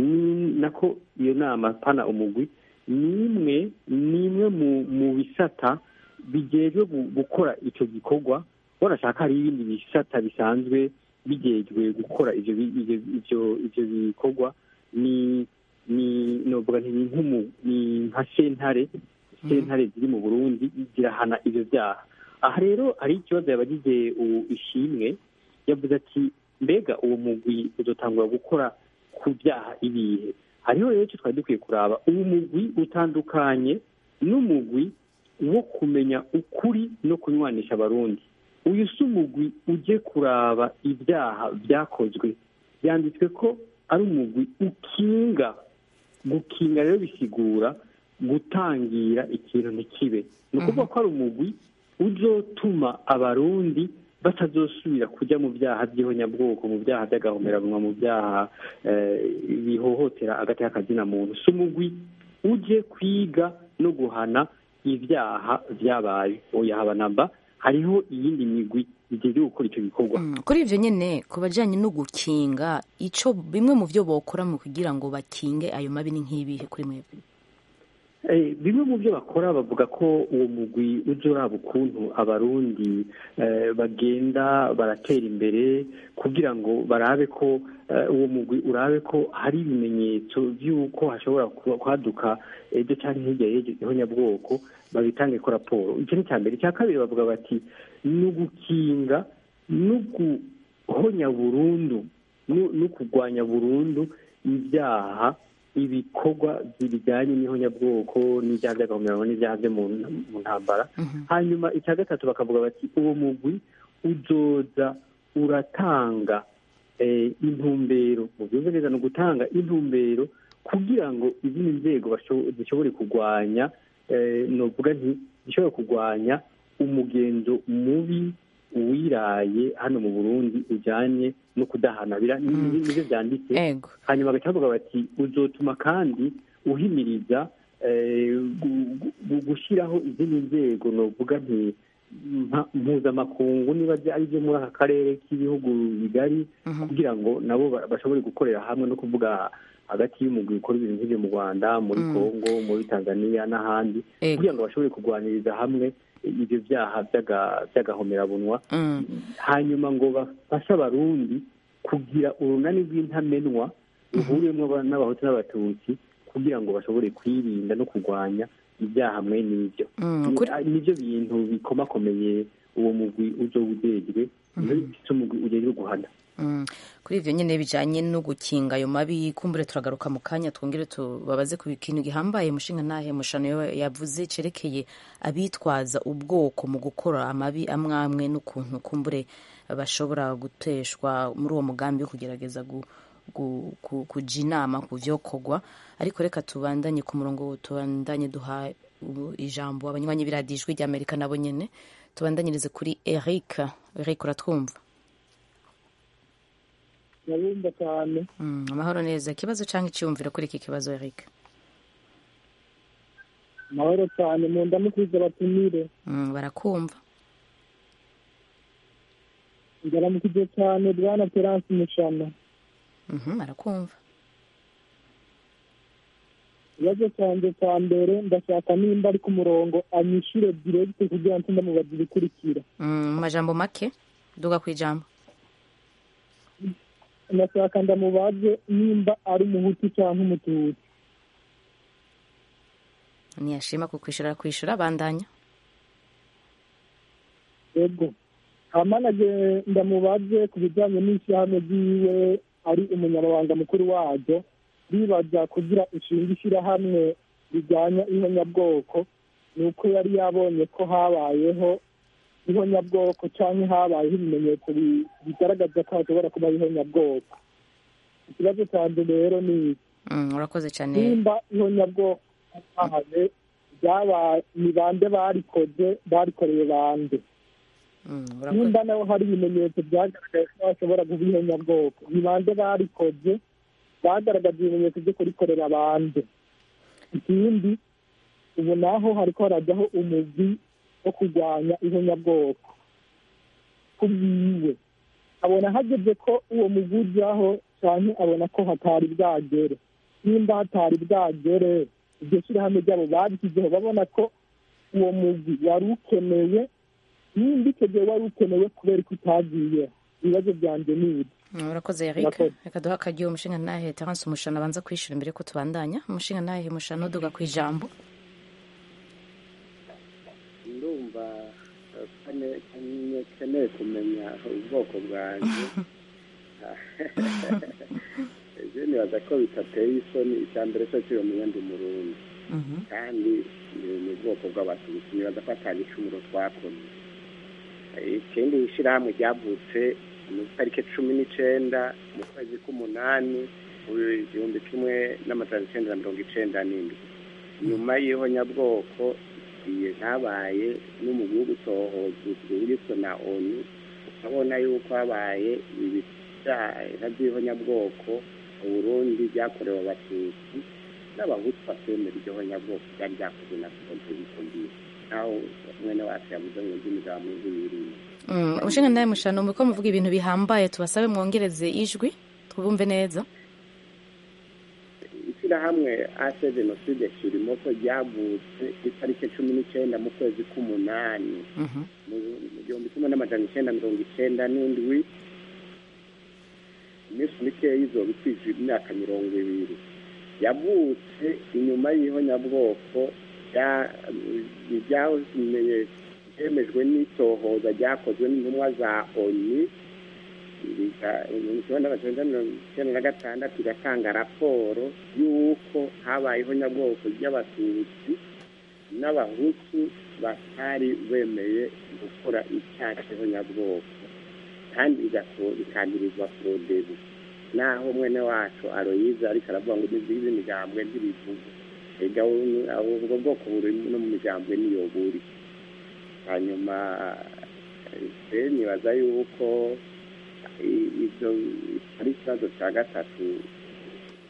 ni nako iyo nama pana umugwi ni imwe ni imwe mu mu bisata bijejwe gu- gukora icyo gikorwa wanashaka hari ibindi bisata bisanzwe bijejwe gukora ivyo bi- ivyo ivyo ivyo bikorwa ni ni novuga nti ni nk'umu ni nka sentare sentare ziri mu burundi zirahana ivyo byaha aha rero hari ikibazo yabagije u- ishimwe yavuze ati mbega uwo mugwi uzotangura gukora ku byaha ibihe hariho rero icyo twari dukwiye kuraba uwo mugwi utandukanye n'umugwi wo kumenya ukuri no kunywanisha abarundi uyu si umugwi uje kuraba ibyaha byakozwe byanditswe ko ari umugwi ukinga gukinga rero bisigura gutangira ikintu ntikibe ni ukuvuga ko ari umugwi uzotuma abarundi batazosubira kujya mu byaha by'ihonyabwoko mu byaha by'agahomerabunwa mu byaha eh, bihohotera agati k'akazina muntu si umugwi uje kwiga no guhana ibyaha byabaye oya haba namba hariho iyindi migwi igeze gukora icyo gikorwa kuri ivyo nyene ku bajanye no gukinga ico bimwe mu vyo bokora mu kugira ngo bakinge ayo mabi ni nk'ibihe kuri mwebwe Eh, bimwe mu byo bakora bavuga ko uwo mugwi uje uraba ukuntu abarundi eh, bagenda baratera imbere kugira ngo barabe ko eh, uwo mugwi urabe ko hari ibimenyetso by'uko hashobora kuba- kwaduka ejo cyangwa hirya y'ejo ihonyabwoko babitange ko raporo icyo ni icya mbere icya kabiri bavuga bati ni ugukinga no guhonya burundu no no kurwanya burundu ibyaha ibikorwa bijyanye n'ihonyabwoko n'ibyaha by'agahomerano n'ibyaha byo mu mu ntambara hanyuma icya gatatu bakavuga bati uwo mugwi uzoza uratanga eh, intumbero mu byumve neza ni ugutanga intumbero kugira ngo izindi nzego basho- zishobore kurwanya eh, novuga nti zishobore kurwanya umugenzo mubi wiraye hano mu burundi ujyanye no kudahana bira- ni- ni- nibyo byanditse ego hanyuma bagaca bavuga bati uzotuma kandi uhimiriza eh, gu- gu- gushyiraho izindi nzego novuga nti mpa- mpuzamakungu niba bya- ari byo muri aka karere k'ibihugu bigari kugira ngo nabo ba- bashobore gukorera hamwe no kuvuga hagati y'umugwi ukora ibintu nk'ibyo mu rwanda muri Mm. congo muri tanzania n'ahandi Ego. kugira ngo bashobore kurwaniriza hamwe ibyo byaha by'aga- by'agahomerabunwa Mm. hanyuma ngo bafashe abarundi kugira urunani rw'intamenwa ruhuriyemo aba- n'abahutu n'abatutsi kugira ngo bashobore kwirinda no kurwanya ibyaha mwe n'ibyo Mm, Ni- kuri- ah, nibyo bintu bikomakomeye uwo mugwi uzo ujejwe niyo bifite umugwi ujejwe guhana Mm. kuri ivyo nyene bijanye no gukinga ayo mabi kumbure turagaruka mu kanya twongere tubabaze ku kintu gihambaye mushinga ntahe mushano yo- yavuze cerekeye abitwaza ubwoko mu gukora amabi amwe amwe n'ukuntu kumbure bashobora guteshwa muri uwo mugambi wo kugerageza gu, gu, ku, kuja inama ku vyokorwa ariko reka tubandanye ku murongo tubandanye duha u- ijambo abanywanyi b'iradiyo ijwi ry'amerika nabo nyene tubandanyirize kuri eric eric uratwumva ndabumva cyane Mm, amahoro neza ikibazo cyangwa icyiyumviro kuri iki kibazo eric amahoro cyane mu ndamukwiza batumire Mm, barakumva ndaramukije cyane bwana terance mushana Mhm, barakumva ikibazo cyanjye cya mbere ndashaka nimba ari ku murongo anyishyure diregite kugira ngo ndamubaza ibikurikira Mm, mu majambo make duga ku ijambo ndashaka ndamubaze nimba ari umuhutu cyangwa umututsi ntiyashima kukwishura kwishura bandanya yego amanage ndamubaze ku bijyanye n'ishyirahamwe ryiwe ari umunyamabanga mukuru waryo ribaza kugira inshinga ishyirahamwe rijyanye ihonyabwoko ni uko yari yabonye ko habayeho ihonyabwoko cyangwa habayeho ibimenyetso bi- bigaragaza ko hashobora kuba ihonyabwoko ikibazo cyanjye rero ni iki Mm, urakoze cyane nimba ihonyabwoko ryabaye ryabaye ni bande barikoze barikoreye bande Mm, urakoze nimba naho hari ibimenyetso byagaragaye ko hashobora kuba ihonyabwoko ni bande barikoze bagaragaza ibimenyetso byo kurikorera bande ikindi ubu naho hariko harajyaho umugwi wo kurwanya ihonyabwoko ku bwiwe abona hageze ko uwo mugwi ujyaho cyane abona ko hatari bwagere nimba hatari bwagere iryo shyirahamwe ryabo babishyizeho babona ko uwo mugwi wari ukeneye nimba icyo gihe wari ukenewe kubera ko utagiye ibibazo byanjye ni ibi Mm, urakoze eric Urakoze. reka duha akaryo umushinga ntahe terence umushano abanza kwishura mbere ko tubandanya umushinga ntahe mushano duga ku ijambo ndumva eh, kane- kane- keneye kumenya ubwoko bwanjye ejo nibaza ko bitateye isoni icya mbere cyo kiri umenya ndi umurundi kandi ni ni ubwoko bw'abatutsi nibaza ko atanga icumuro twakoze Eh, ikindi ishyirahamwe ryavutse mu tariki cumi n'icenda mu kwezi k'umunani mu igihumbi kimwe n'amajana icenda na mirongo icenda n'indwi nyuma y'ihonyabwoko igihe habaye n'umugwi wo gutohoza ugizwe na onu ukabona yuko habaye ibyaha by'ihonyabwoko mu burundi byakorewe abatutsi n'abahutu batemera iryo honyabwoko byari byakozwe na kontribusiyo naho mwene wacu yavuze ngo ndimi za muntu yirinda Mm, umushinga ntahe mushano muriko muvuga ibintu bihambaye tubasabe mwongereze ijwi twumve neza ishyirahamwe ase jenoside kirimoso ryavutse itariki cumi n'icyenda mu kwezi k'umunani Mhm. mu mu gihumbi kimwe n'amajana icyenda mirongo icyenda n'indwi iminsi mikeya izoba ikwije imyaka mirongo ibiri yavutse inyuma y'ihonyabwoko rya- ryamenye ryemejwe n'itohoza ryakozwe n'intumwa za oni riga- mu kimwe n'amajana mirongo icyenda na gatandatu igatanga raporo y'uko habayeho nyabwoko ry'abatutsi n'abahutu batari bemeye gukora icyaha cy'ihonyabwoko kandi bigaso- bikangirizwa forodebu naho mwene wacu aroyiza ariko aravuga ngo nizigize imigambwe ntibivuga ega u- aho ubwo bwoko buri no mu migambwe niyo buri hanyuma eh, nibaza yuko i- ibyo ari ikibazo cya gatatu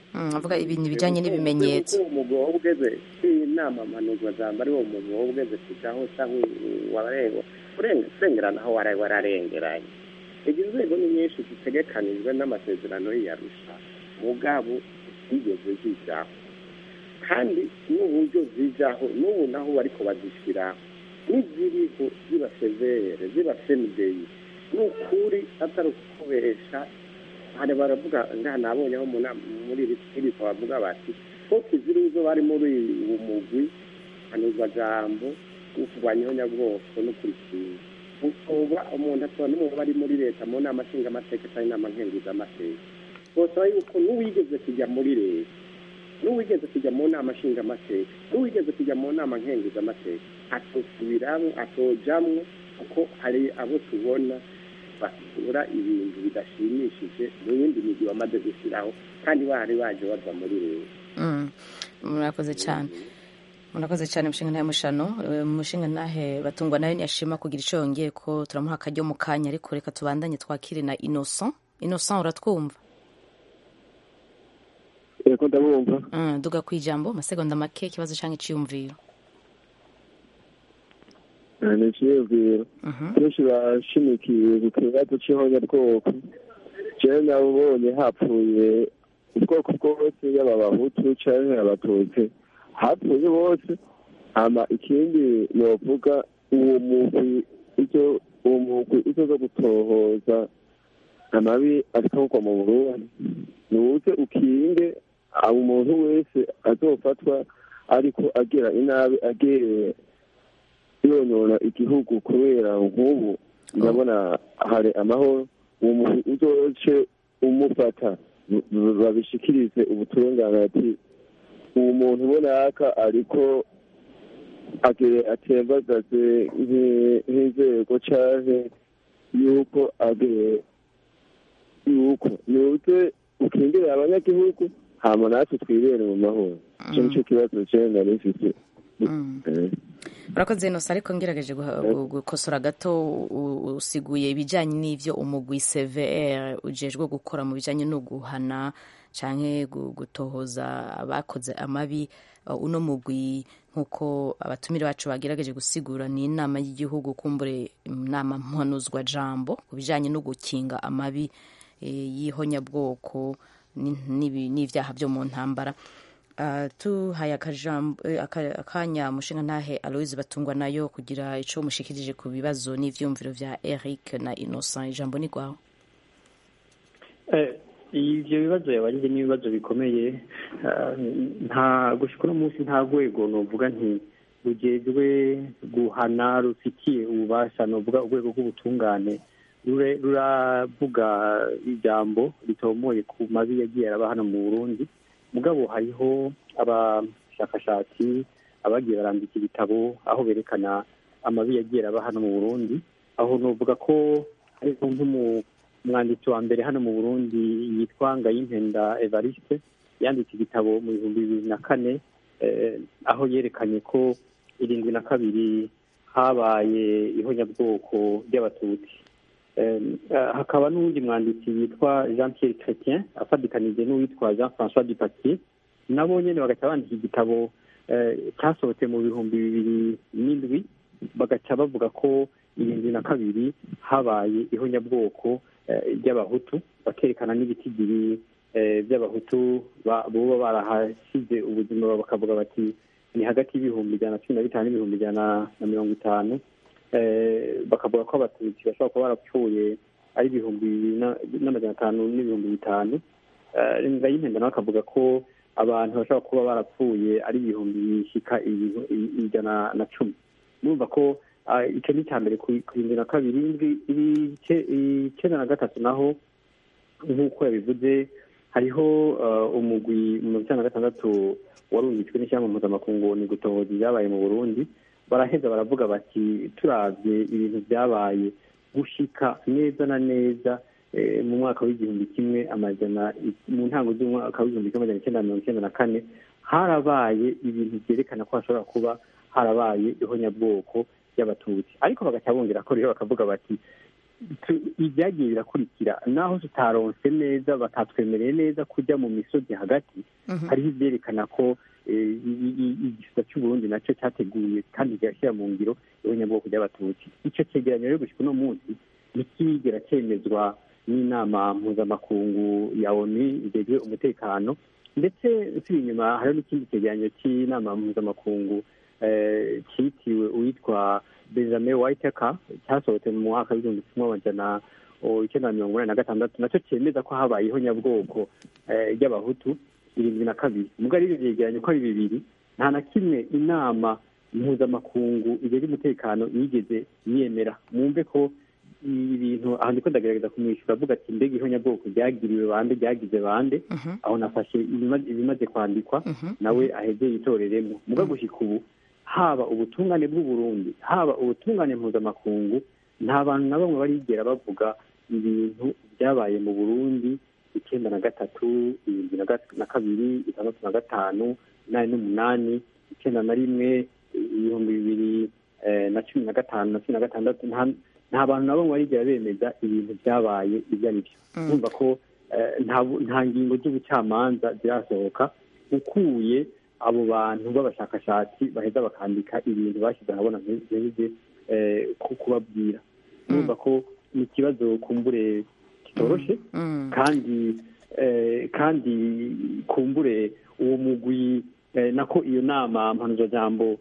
Mm, avuga ibintu bijanye n'ibimenyetso umugwi wowe ugeze inama mpanuzwa jambo ari wo mugwi wowe ugeze kujaho cyangwa warengo urengerana aho wari wararengeranye izi nzego ni nyinshi zitegekanijwe n'amasezerano y'iyarusha mugabo zigeze zijaho kandi n'uburyo zijaho n'ubu naho bariko bazishyiraho n'iziriho ziba severe ziba semideyi ni ukuri atari ukubesha hari baravuga ngaha nabonye aho mu nama- muri iri iri bavuga bati ko kiziri izo bari muri uwo mugwi hanuzwa jambo wo kurwanya ihonyabwoko no kurikinga utoba umuntu atora n'umuntu bari muri leta mu nama nshingamateka cyangwa inama nkenguzamateka bosaba yuko n'uwigeze kujya muri leta n'uwigeze kujya mu nama nshingamateka n'uwigeze kujya mu nama nkenguzamateka atosubiramo atojamwo kuko hari abo tubona basura ibintu bidashimishije mu yindi migi bamaze gushyiraho kandi bari baje bava muri leta Mm, murakoze cyane murakoze cyane mushinga ntahe mushano Eh, mushinga ntahe batungwa nayo ntiyashima kugira icyo yongeye ko turamuha akaryo mu kanya ariko reka tubandanye twakire na innocent innocent uratwumva yego ndabumva Mm, duga ku ijambo amasegonda make ikibazo cyangwa iciyumviro ni ikiyumviro benshi bashimikiye ku kibazo cy'ihonyabwoko jewe nabonye hapfuye ubwoko bwose yaba abahutu canke abatutsi hapfuye bose hama ikindi novuga uwo mugwi icyo uwo mugwi icyo zo gutohoza amabi akorwa mu burundi nuze ukinge abo umuntu wese azofatwa ariko agira inabi agereye yonona igihugu kubera nk'ubu ndabona hari amahoro uwo muntu uzoce umufata babishikirize ubutungane ati uwo muntu ubonaka ariko agere atembagaze nk'i- nk'inzego canke yuko agere yuko nuze ukingire abanyagihugu hama natwe twibere mu mahoro ico nico kibazo jewe nari mfise Eh. urakoze innocent ariko ngerageje guha- gu- gukosora gato u- usiguye ibijyanye n'ivyo umugwi cvr ujejwe gukora mu bijyanye no guhana canke gu- gutohoza abakoze amabi Uh, uno mugwi nk'uko abatumire bacu bagerageje gusigura ni inama y'igihugu kumbure inama mpanuzwa jambo ku bijyanye no gukinga amabi eh, y'ihonyabwoko ni- n'ibi- n'ivyaha byo mu ntambara Uh, tuhaye akajambo- eh, aka- akanya mushinga ntahe aloise batungwa nayo kugira ico mushikirije ku bibazo n'ivyumviro vya eric na innocent ijambo ni rwawe Eh, ivyo bibazo yabarije n'ibibazo bikomeye eh, nta gushika uno munsi nta rwego novuga nti rujejwe guhana rufitiye ububasha novuga urwego rw'ubutungane rure- ruravuga ijambo ritomoye ku mabi yagiye araba hano mu burundi mugabo hariho abashakashatsi abagiye barandika ibitabo aho berekana amabi yagiye araba hano mu burundi aho novuga ko hariho nk'umu umwanditsi wa mbere hano mu burundi yitwa ngayimpenda evariste yanditse igitabo mu bihumbi bibiri na kane eh, aho yerekanye ko irindwi na kabiri habaye ihonyabwoko ry'abatutsi Eh, eh, hakaba n'uwundi mwanditsi yitwa jean pierre chrétien afadikanije n'uwitwa jean françois dupatie nabo nyene bagaca bandika igitabo eh, cyasohotse mu bihumbi bibiri n'indwi bagaca bavuga ko irindwi na kabiri habaye ihonyabwoko eh, ry'abahutu bakerekana n'ibitigiri eh, by'abahutu ba- boba barahasize ubuzima bakavuga bati ni hagati y'ibihumbi ijana na cumi na bitanu n'ibihumbi ijana na mirongo itanu eh, bakavuga ko abatutsi bashobora kuba barapfuye ari ibihumbi bibiri na- n'amajana atanu n'ibihumbi bitanu Eh, ngayimpenda nawe akavuga ko abantu bashobora kuba barapfuye ari ibihumbi bishika ibihu- i- ijana na cumi numva ko ah, icyo ni icya mbere ku ku irindwi na kabiri indwi- ibice- icyenda na gatatu naho nk'uko yabivuze hariho eh, umugwi mu icyenda na gatandatu warungitswe n'ishyamba mpuzamakungu ni gutohoza ibyabaye mu burundi baraheza baravuga bati turavye ibintu byabaye gushika neza na neza eh, mu mwaka w'igihumbi kimwe amajana mu ntango z'umwaka w'igihumbi kimwe amajana icyenda na mirongo icyenda na kane harabaye ibintu byerekana ko hashobora kuba harabaye ihonyabwoko y'abatutsi ariko bagaca bongera ko rero bakavuga bati ibyagiye birakurikira naho tutaronse neza batatwemereye neza kujya mu misozi hagati hariho ibyerekana ko igisata cy'uburundi nacyo cyateguye kandi kigashyira mu ngiro y'abanyabwoko by'abatutsi icyo cyegeranyo rero gushyika uno munsi ntikigera cyemezwa n'inama mpuzamakungu ya onu igejwe umutekano ndetse usibye inyuma hariho n'ikindi cyegeranyo cy'inama mpuzamakungu cyitiriwe uwitwa benjamin whitaker cyasohotse mu mwaka w'igihumbi kimwe amajana icyenda na mirongo inani na gatandatu nacyo cyemeza ko habayeho nyabwoko ry'abahutu irindwi na kabiri ubwo ari byegeranye ko ari bibiri nta na kimwe inama mpuzamakungu igeze umutekano yigeze yemera mwumve ko ibintu aha ndiko ndagerageza kumwishyura avuga ati mbega ihonyabwoko ryagiriwe bande ryagize bande aho nafashe ibimaze kwandikwa nawe aheze yitoreremo muga gushyika ubu haba ubutungane bw'uburundi haba ubutungane mpuzamakungu nta bantu na bamwe barigera bavuga ibintu byabaye mu burundi icyenda na gatatu irindwi na kabiri itandatu na gatanu inani n'umunani icyenda na rimwe ibihumbi bibiri na cumi na gatanu na cumi na gatandatu nta bantu na bamwe barigera bemeza ibintu byabaye ibyo ari byo numva ko nta ngingo z'ubucamanza zirasohoka ukuye abo bantu b'abashakashatsi baheza bakandika ibintu bashyize ahabona ntibije kubabwira numva ko ni ikibazo kumbure kitoroshe kandi kandi kumbure uwo mugwi nako iyo nama mpanuzajambo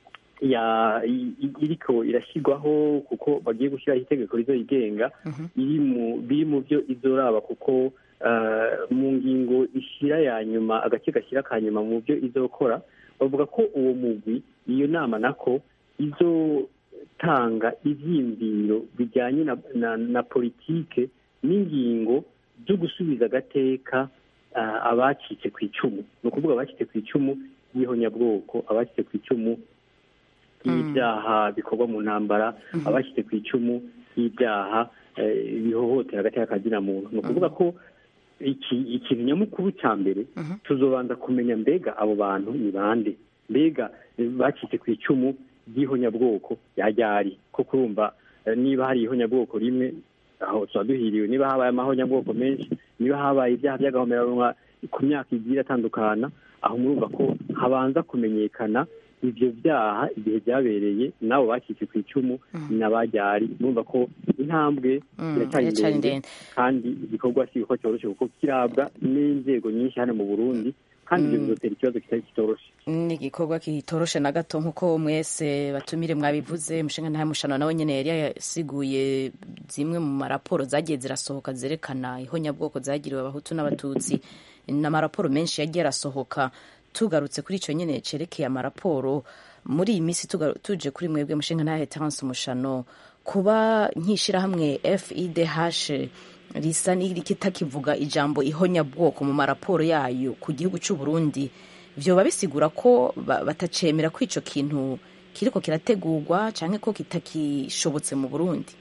iriko irashyirwaho kuko bagiye gushyiraho itegeko rizoyigenga biri mu byo izoraba kuko mu ngingo ishyira ya nyuma agace gashyira ka nyuma mu byo izokora bavuga ko uwo mugwi iyo nama nako izotanga ibyiyumviro bijyanye na politike n'ingingo byo gusubiza agateka abacitse ku icumu ni ukuvuga abacitse ku icumu y'ihonyabwoko abacitse ku icumu y'ibyaha bikorwa mu ntambara abashyize ku icumu y'ibyaha bihohotera agateka kazina muntu ni ukuvuga ko ikintu nyamukuru cya mbere tuzobanza kumenya mbega abo bantu ni bande mbega bacitse ku icumu ry'ihonyabwoko ryari ko kurumva niba hari ihonyabwoko rimwe aho tuba duhiriwe niba habaye amahonyabwoko menshi niba habaye ibyaha by'agahomerarunwa ku myaka igiye atandukana aho murumva ko habanza kumenyekana ibyo byaha igihe byabereye nabo bacitse ku icumu n'abajyari murumva ko intambwe iracyari ndende kandi igikorwa si ko cyoroshye kuko kirabwa n'inzego nyinshi hano mu burundi kandi ibyo bizotera ikibazo kitari kitoroshe ni igikorwa kitoroshe na gato nk'uko mwese batumire mwabivuze umushinga ntayo mushano nawe nyine yari yasiguye zimwe mu maraporo zagiye zirasohoka zerekana ihonyabwoko zagiriwe abahutu n'abatutsi ni amaraporo menshi yagiye arasohoka tugarutse kuri icyo nyine cerekeye amaraporo muri iyi minsi tuje kuri mwebwe mushinga ntayo tansi umushano kuba nk'ishyirahamwe fidh risa n'ikitakivuga ijambo ihonyabwoko mu maraporo yayo ku gihugu cy'u Burundi byoba bisigura ko batacemera ko icyo kintu kiriko kirategurwa cyangwa ko kitakishobotse mu burundi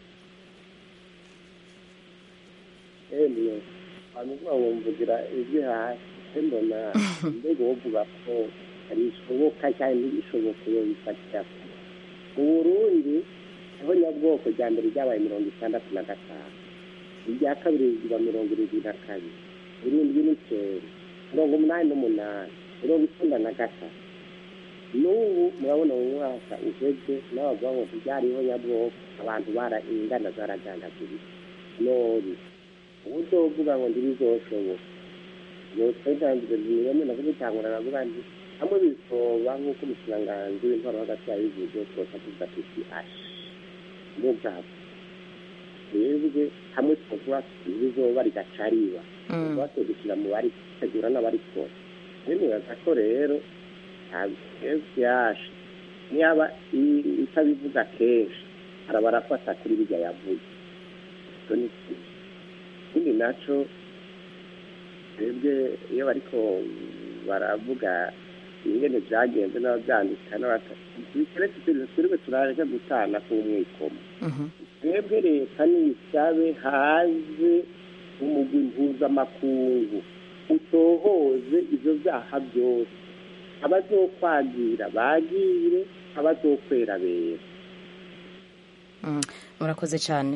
hanyuma wumvugira ibyo hasi mbona mbega wovuga ko bishoboka cyane ntibishoboke iyo bifatira mu burundi ihonyabwoko rya mbere ryabaye mirongo itandatu na gatanu irya kabiri riba mirongo irindwi na kabiri irindwi n'icyenda mirongo umunani n'umunani mirongo icyenda na gatatu n'ubu murabona mu mwaka uheze n'abavuga ngo ntibyariho nyabwoko abantu ingana zaragandagurika none ubu uzovuga ngo ntibizoshoboka yosedanzwe zimwe navuga itangura navuga nti hamwe bisoba nk'uko umushikiranganji w'intwaro hagati yabivuze twose tuvuga tuti ashi mugabo twebwe hamwe twavuga ibizoba rigacariba tuba tugushyira mu bari gutegura n'abarikora nibaza ko rero yashe niba itabivuga kenshi araba arafata kuri bijya yavuze icyo ni ikindi nacyo twebwe iyo bariko baravuga ingene byagenze n'ababyandika n'abatatu twebwe turaje gutana k'umwikomo twebwe leta nisabe haze umugwi mpuzamakungu utohoze ivyo vyaha byose abazokwagira bagire abazokwera bera murakoze cyane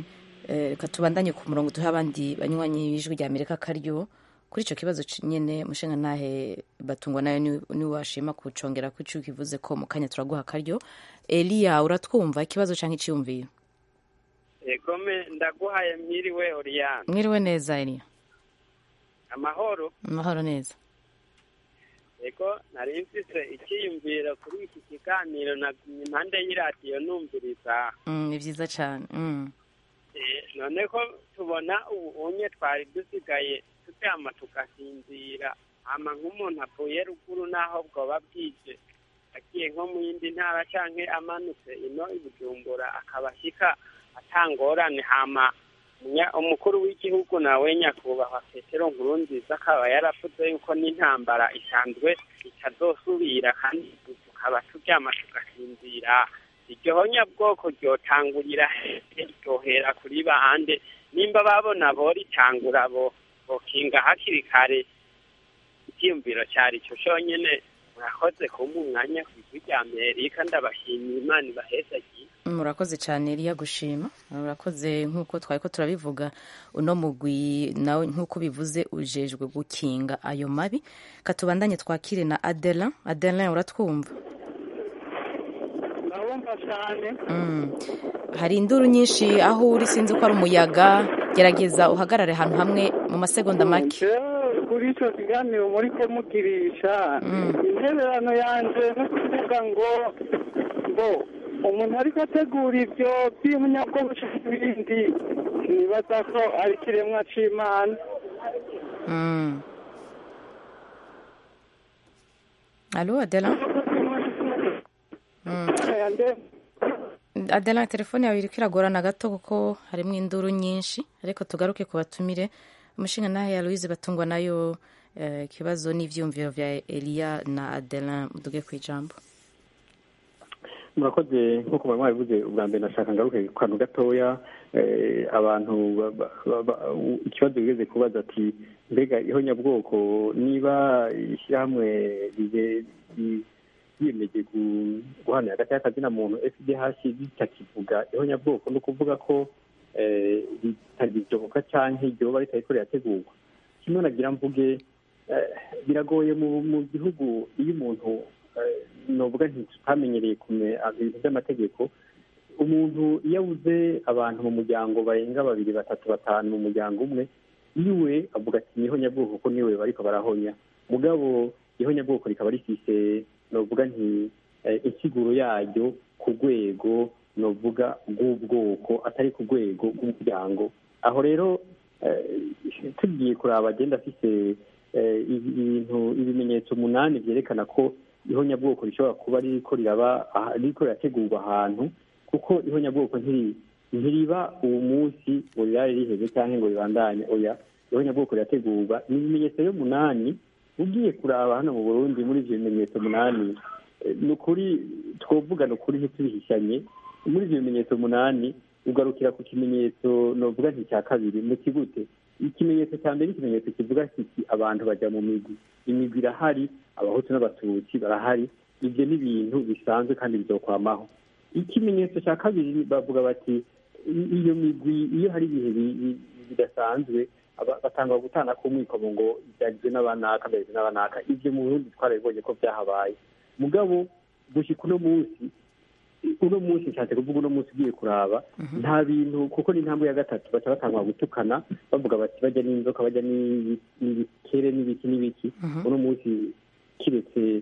reka tubandanye ku murongo duhe abandi banywanyi b'ijwi rya amerika akaryo kuri icyo kibazo nyine mushinga ntahe batungwa nayo niwashima kucongera ko icyo kivuze ko mu kanya turaguha akaryo eliya uratwumva ikibazo cyangwa icyiyumviro egome ndaguhaye mwiriwe oriyane mwiriwe neza eliya amahoro amahoro neza ego nari mfise icyiyumviro kuri iki kiganiro na impande y'iradiyo numviriza ni byiza cyane none ko tubona ubu unye twari dusigaye turyama tugasinzira hama nk'umuntu avuye ruguru n'aho bwoba bwije agiye nko mu yindi ntara cyangwa amanutse ino i bujumbura akaba ashyika atangorane hama umukuru w'igihugu nawe nyakubahwa petero nkuru nziza akaba yaravuze yuko n'intambara isanzwe itazosubira kandi tukaba turyama tugasinzira iryo honyabwoko ryotangurira ryohera kuri bande nimba babona boritangura bo bokinga hakiri kare icyiyumviro cyari cyo cyonyine murakoze kumpa umwanya ku ijwi rya amerika ndabashimiye imana ibahezagiye murakoze cyane riya gushima murakoze nk'uko twari ko turabivuga uno mugwi nawe nk'uko bivuze ujejwe gukinga ayo mabi katubandanye twakire na adela adela uratwumva ndabumva cyane hari induru nyinshi aho uri sinzi ko ari umuyaga gerageza uhagarare ahantu hamwe mu masegonda make kuri icyo kiganiro muri ko mugirisha intererano yanjye no kuvuga ngo ngo umuntu ariko ategura ibyo by'umunyabwonko n'ibindi nibaza ko ari ikiremwa cy'imana alo adela adela telefone yawe iri kwiragorana gato kuko harimo induru nyinshi ariko tugaruke ku batumire umushinga nawe ya louise batungwa nayo ikibazo n'ibyiyumviro bya eliya na adela muduge ku ijambo murakoze nk'uko bari mwabivuze ubwa mbere nashaka ngaruke ku kantu gatoya abantu ikibazo bigeze kubaza ati mbega ihonyabwoko niba ishyirahamwe yiyemeje guhana hagati y'akazina muntu fdh bitakivuga ihonyabwoko ni ukuvuga ko ritagishoboka cyangwa iryo ritari ko rirategurwa kimwe nagira mvuge biragoye mu gihugu iyo umuntu novuga ntitutamenyereye kumenya ibintu by'amategeko umuntu iyo abuze abantu mu muryango barenga babiri batatu batanu mu muryango umwe iwe avuga ati niho nyabwoko kuko niwe bariko barahonya mugabo iho nyabwoko rikaba rifise novuga nti insiguro yaryo ku rwego novuga rw'ubwoko atari ku rwego rw'umuryango aho rero tugiye kuraba agenda afise ibintu ibimenyetso umunani byerekana ko ihonyabwoko rishobora kuba ririko riraba ririko rirategurwa ahantu kuko ihonyabwoko ntiriba uwo munsi ngo rirare riheze cyangwa ngo ribandanye oya ihonyabwoko rirategurwa ni ibimenyetso y'umunani ugiye kuraba hano mu burundi muri ivyo bimenyetso umunani ni ukuri twovuga ni ukuri ntitubihishanye muri ivyo bimenyetso umunani ugarukira ku kimenyetso novuga nti cya kabiri mu kigute ikimenyetso cya mbere ikimenyetso kivuga kiti abantu bajya mu migwi imigwi irahari abahutu n'abatutsi barahari ibyo ni ibintu bisanzwe kandi bizokwamaho ikimenyetso cya kabiri bavuga bati iyo migwi iyo hari ibihe bidasanzwe batanga gutana k'umwikomo ngo byagizwe n'abanaka byagizwe n'abanaka ibyo mu burundi twarabibonye ko byahabaye mugabo gushyika uno munsi uno munsi nshatse kuvuga uno munsi ugiye kuraba nta bintu kuko ni intambwe ya gatatu baca batangwa gutukana bavuga bati bajya n'inzoka bajya n'ibikere n'ibiki n'ibiki uno munsi kiretse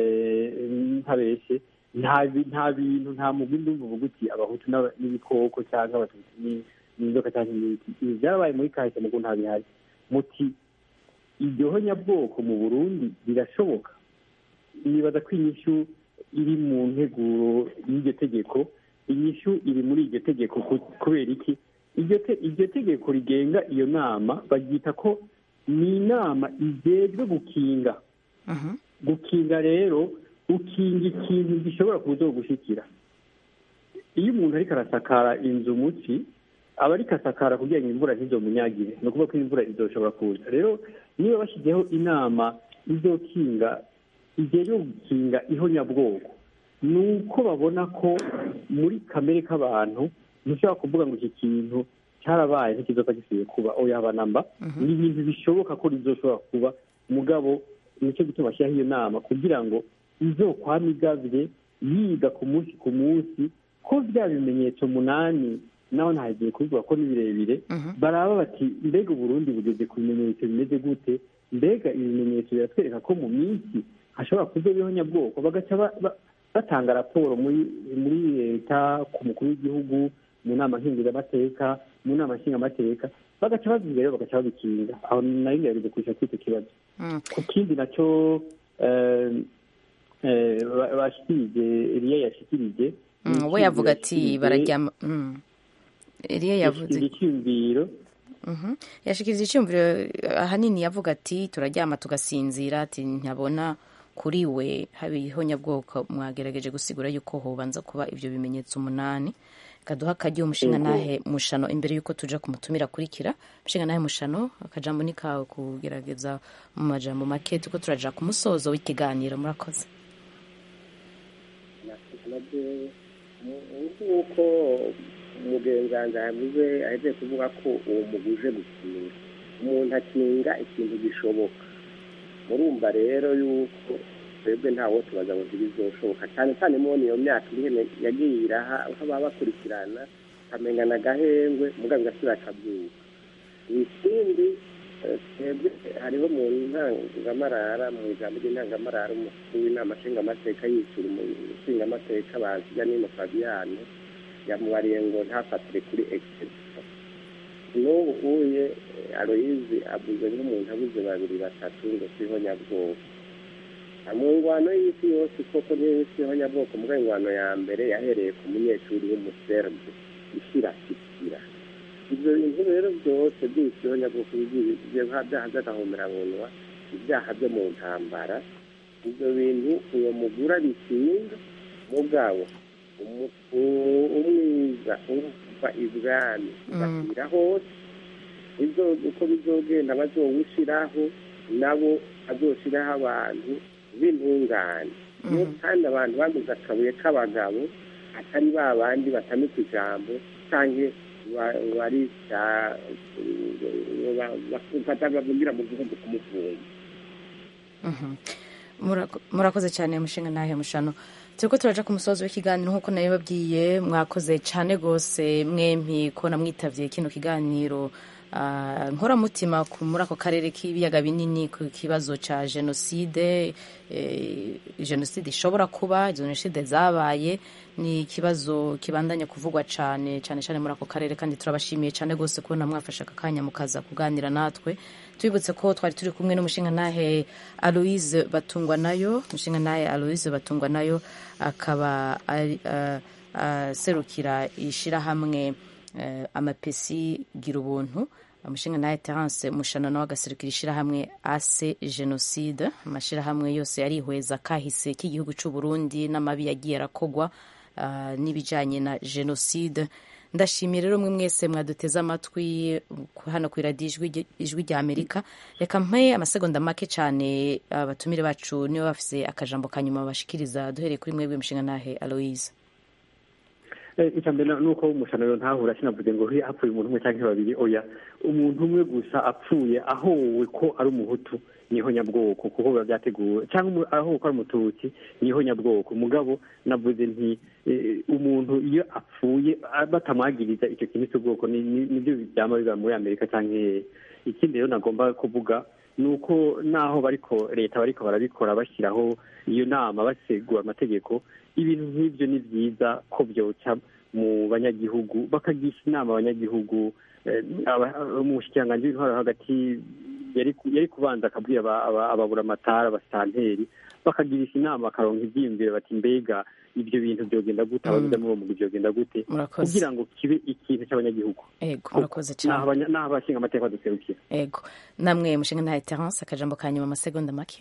ntabeshe nta bintu nta mugwi ndumva uvuga uti abahutu n'ibikoko cyangwa abatutsi n'inzoka cyangwa n'ibiki ibi byarabaye muri kahise mugo ntabihari muti iryo honyabwoko mu burundi birashoboka nibaza ko inyishu iri mu nteguro y'iryo tegeko inyishu iri muri iryo tegeko kubera iki iryo tegeko rigenga iyo nama baryita ko ni inama igejwe gukinga gukinga rero ukinga ikintu gishobora kuza gushyikira iyo umuntu ariko arasakara inzu muki aba ariko asakara kugira ngo imvura ntizomunyagire ni ukuvuga ko imvura izoshobora kuza rero niba bashyizeho inama izokinga igejwe gukinga ihonyabwoko ni uko babona ko muri kamere k'abantu ntushobora kuvuga ngo iki kintu cyarabaye ntikizopfa gisubiye kuba oya namba ni ibintu bishoboka ko rizoshobora kuba mugabo nicyo gituma bashyiraho iyo nama kugira ngo izokwama igabye yiga ku munsi ku munsi ko bya bimenyetso munani naho ntagiye kubivuga ko ni birebire baraba bati mbega uburundi bugeze ku bimenyetso bimeze gute mbega ibimenyetso biratwereka ko mu minsi hashobora kuzaho nyabwoko bagaca batanga raporo muri muri leta ku mukuru w'igihugu mu nama nkenguzamateka mu nama nshingamateka bagaca babivuga rero bagaca babikinga aho nayo ngerageza kurusha kuri icyo kibazo ku kindi nacyo bashikirije eliya yashikirije we yavuga ati bararyama eliya yavuze icyumviro yashikiriza icyumviro ahanini yavuga ati turaryama tugasinzira ati ntabona kuri we habiho nyabwoko mwagerageje gusigura yuko hobanza kuba ibyo bimenyetso umunani kaduha akajya umushinga nahe mushano imbere y'uko tuja kumutumira akurikira umushinga nahe mushano akajambo ni kawe kugerageza mu majambo make tuko turaja ku musozo w'ikiganiro murakoze nk'uko umugenzi wanjye yavuze ahejeje kuvuga ko uwo muguje gukinga umuntu akinga ikintu gishoboka murumva rero yuko twebwe ntawo tubaza ngo ntibizoshoboka cyane cyane mubona iyo myaka ihene yagiye iraha aho baba bakurikirana akamenya agahengwe mugabo igasubira akabyuka ikindi twebwe hariho mu ntangamarara mu ijambo ry'intangamarara umukuru w'inama nshingamateka yishyura umushingamateka bazijya n'ino fabiyane yamubariye ngo ntafatire kuri egisipfa n'ubu uye aloyizi abuze nk'umuntu abuze babiri batatu ngo siho nyabwoko mu ngwano y'isi yose koko niyo siho nyabwoko mu ngwano ya mbere yahereye ku munyeshuri w'umuserbe ishyirashyikira ibyo bintu rero byose by'isiho nyabwoko byaha by'agahomeranwa ibyaha byo mu ntambara ibyo bintu uwo mugura bikinga mugabo umwiza umva ibwami ugashyira hose uko bizogenda bazowushyiraho nabo bazoshyiraho abantu b'intungane kandi abantu bamize akabuye k'abagabo atari ba bandi batamika ijambo cyangwa bari batabavugira mu gihugu kumufunga murakoze cyane mushinga nahe mushano turiko turaja ku musozi w'ikiganiro nk'uko nayo babwiye mwakoze cyane rwose mwempi ko namwitavye kino kiganiro nkoramutima muri ako karere k'ibiyaga binini ku kibazo cya jenoside jenoside ishobora kuba jenoside zabaye ni ikibazo kibandanya kuvugwa cyane cyane cyane muri ako karere kandi turabashimiye cyane rwose kubona mwafashe aka kanya mukaza kuganira natwe tubibutse ko twari turi kumwe n'umushinga nahe aloise batungwa nayo umushinga nahe aloise batungwa nayo akaba aserukira ishyirahamwe amapesi gira ubuntu umushinga nawe terance mushana nawe agaserukira ishyirahamwe ase jenoside amashyirahamwe yose yarihweza kahise k'igihugu cy'u Burundi n'amabi yagiye arakogwa n'ibijyanye na jenoside ndashimiye rero mwe mwese mwaduteze amatwi hano ku iradiyo ijwi rya amerika reka mpe amasegonda make cyane abatumire bacu niba bafise akajambo ka nyuma bashikiriza duhereye kuri mwebwe mushinga nahe aloise icya mbere ni uko umushanuro ntahura sinavuze ngo hapfuye umuntu umwe cyangwa babiri oya umuntu umwe gusa apfuye ahowe ko ari umuhutu niho nyabwoko kuko biba byateguwe cyangwa ahowe ko ari umututsi niho nyabwoko mugabo navuze nti umuntu iyo apfuye batamwagiriza icyo kintu cy'ubwoko nibyo byaba biba muri amerika cyangwa ikindi rero nagomba kuvuga ni uko naho bariko leta bariko barabikora bashyiraho iyo nama basegura amategeko ibintu nk'ibyo ni byiza ko byoca mu banyagihugu bakagisha inama abanyagihugu umushikiranganji w'intwaro hagati yari kubanza akabwira ababuramatara abasanteri bakagirisha inama bakaronka ibyiyumviro bati mbega ibyo bintu byogenda gute ababiza muri uwo mugwi byogenda gute kugira ngo kibe ikintu cy'abanyagihugu ego murakoze cyane n'aho abashinga amateka baduserukira ego namwe mushinga ntahe terence akajambo ka nyuma amasegonda make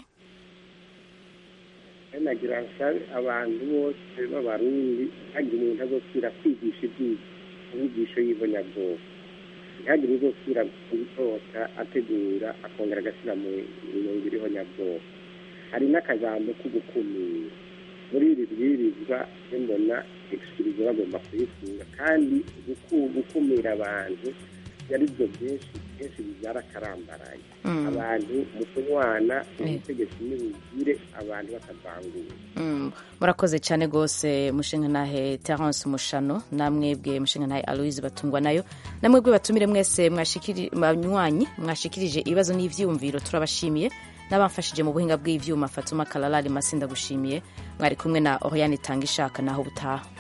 nagira nsabe abantu bose b'abarundi ntihagire umuntu azosubira kwigisha inyigisho y'ibonyabwoko ntihagire uzosubira gutota ategura akongera agashyira mu mirongo iriho nyabwoko hari n'akajambo ko gukumira muri iri bwirizwa mbona egisikirizo bagomba kuyifunga kandi guku- gukumira abantu byari byo byinshi kenshi bibyara akarambaraye Mm. abantu mu kunywana Eh. ubutegetsi nibugire abantu batavangura Mm, murakoze cyane rwose mushingantahe terence mushano namwebwe mushingantahe aloise batungwa nayo namwebwe batumire mwese mwashikiri- banywanyi mwashikirije ibibazo n'ivyiyumviro turabashimiye n'abamfashije mu buhinga bw'ivyuma fatuma kalalari masinda gushimiye mwari kumwe na oriane tanga ishaka naho butaha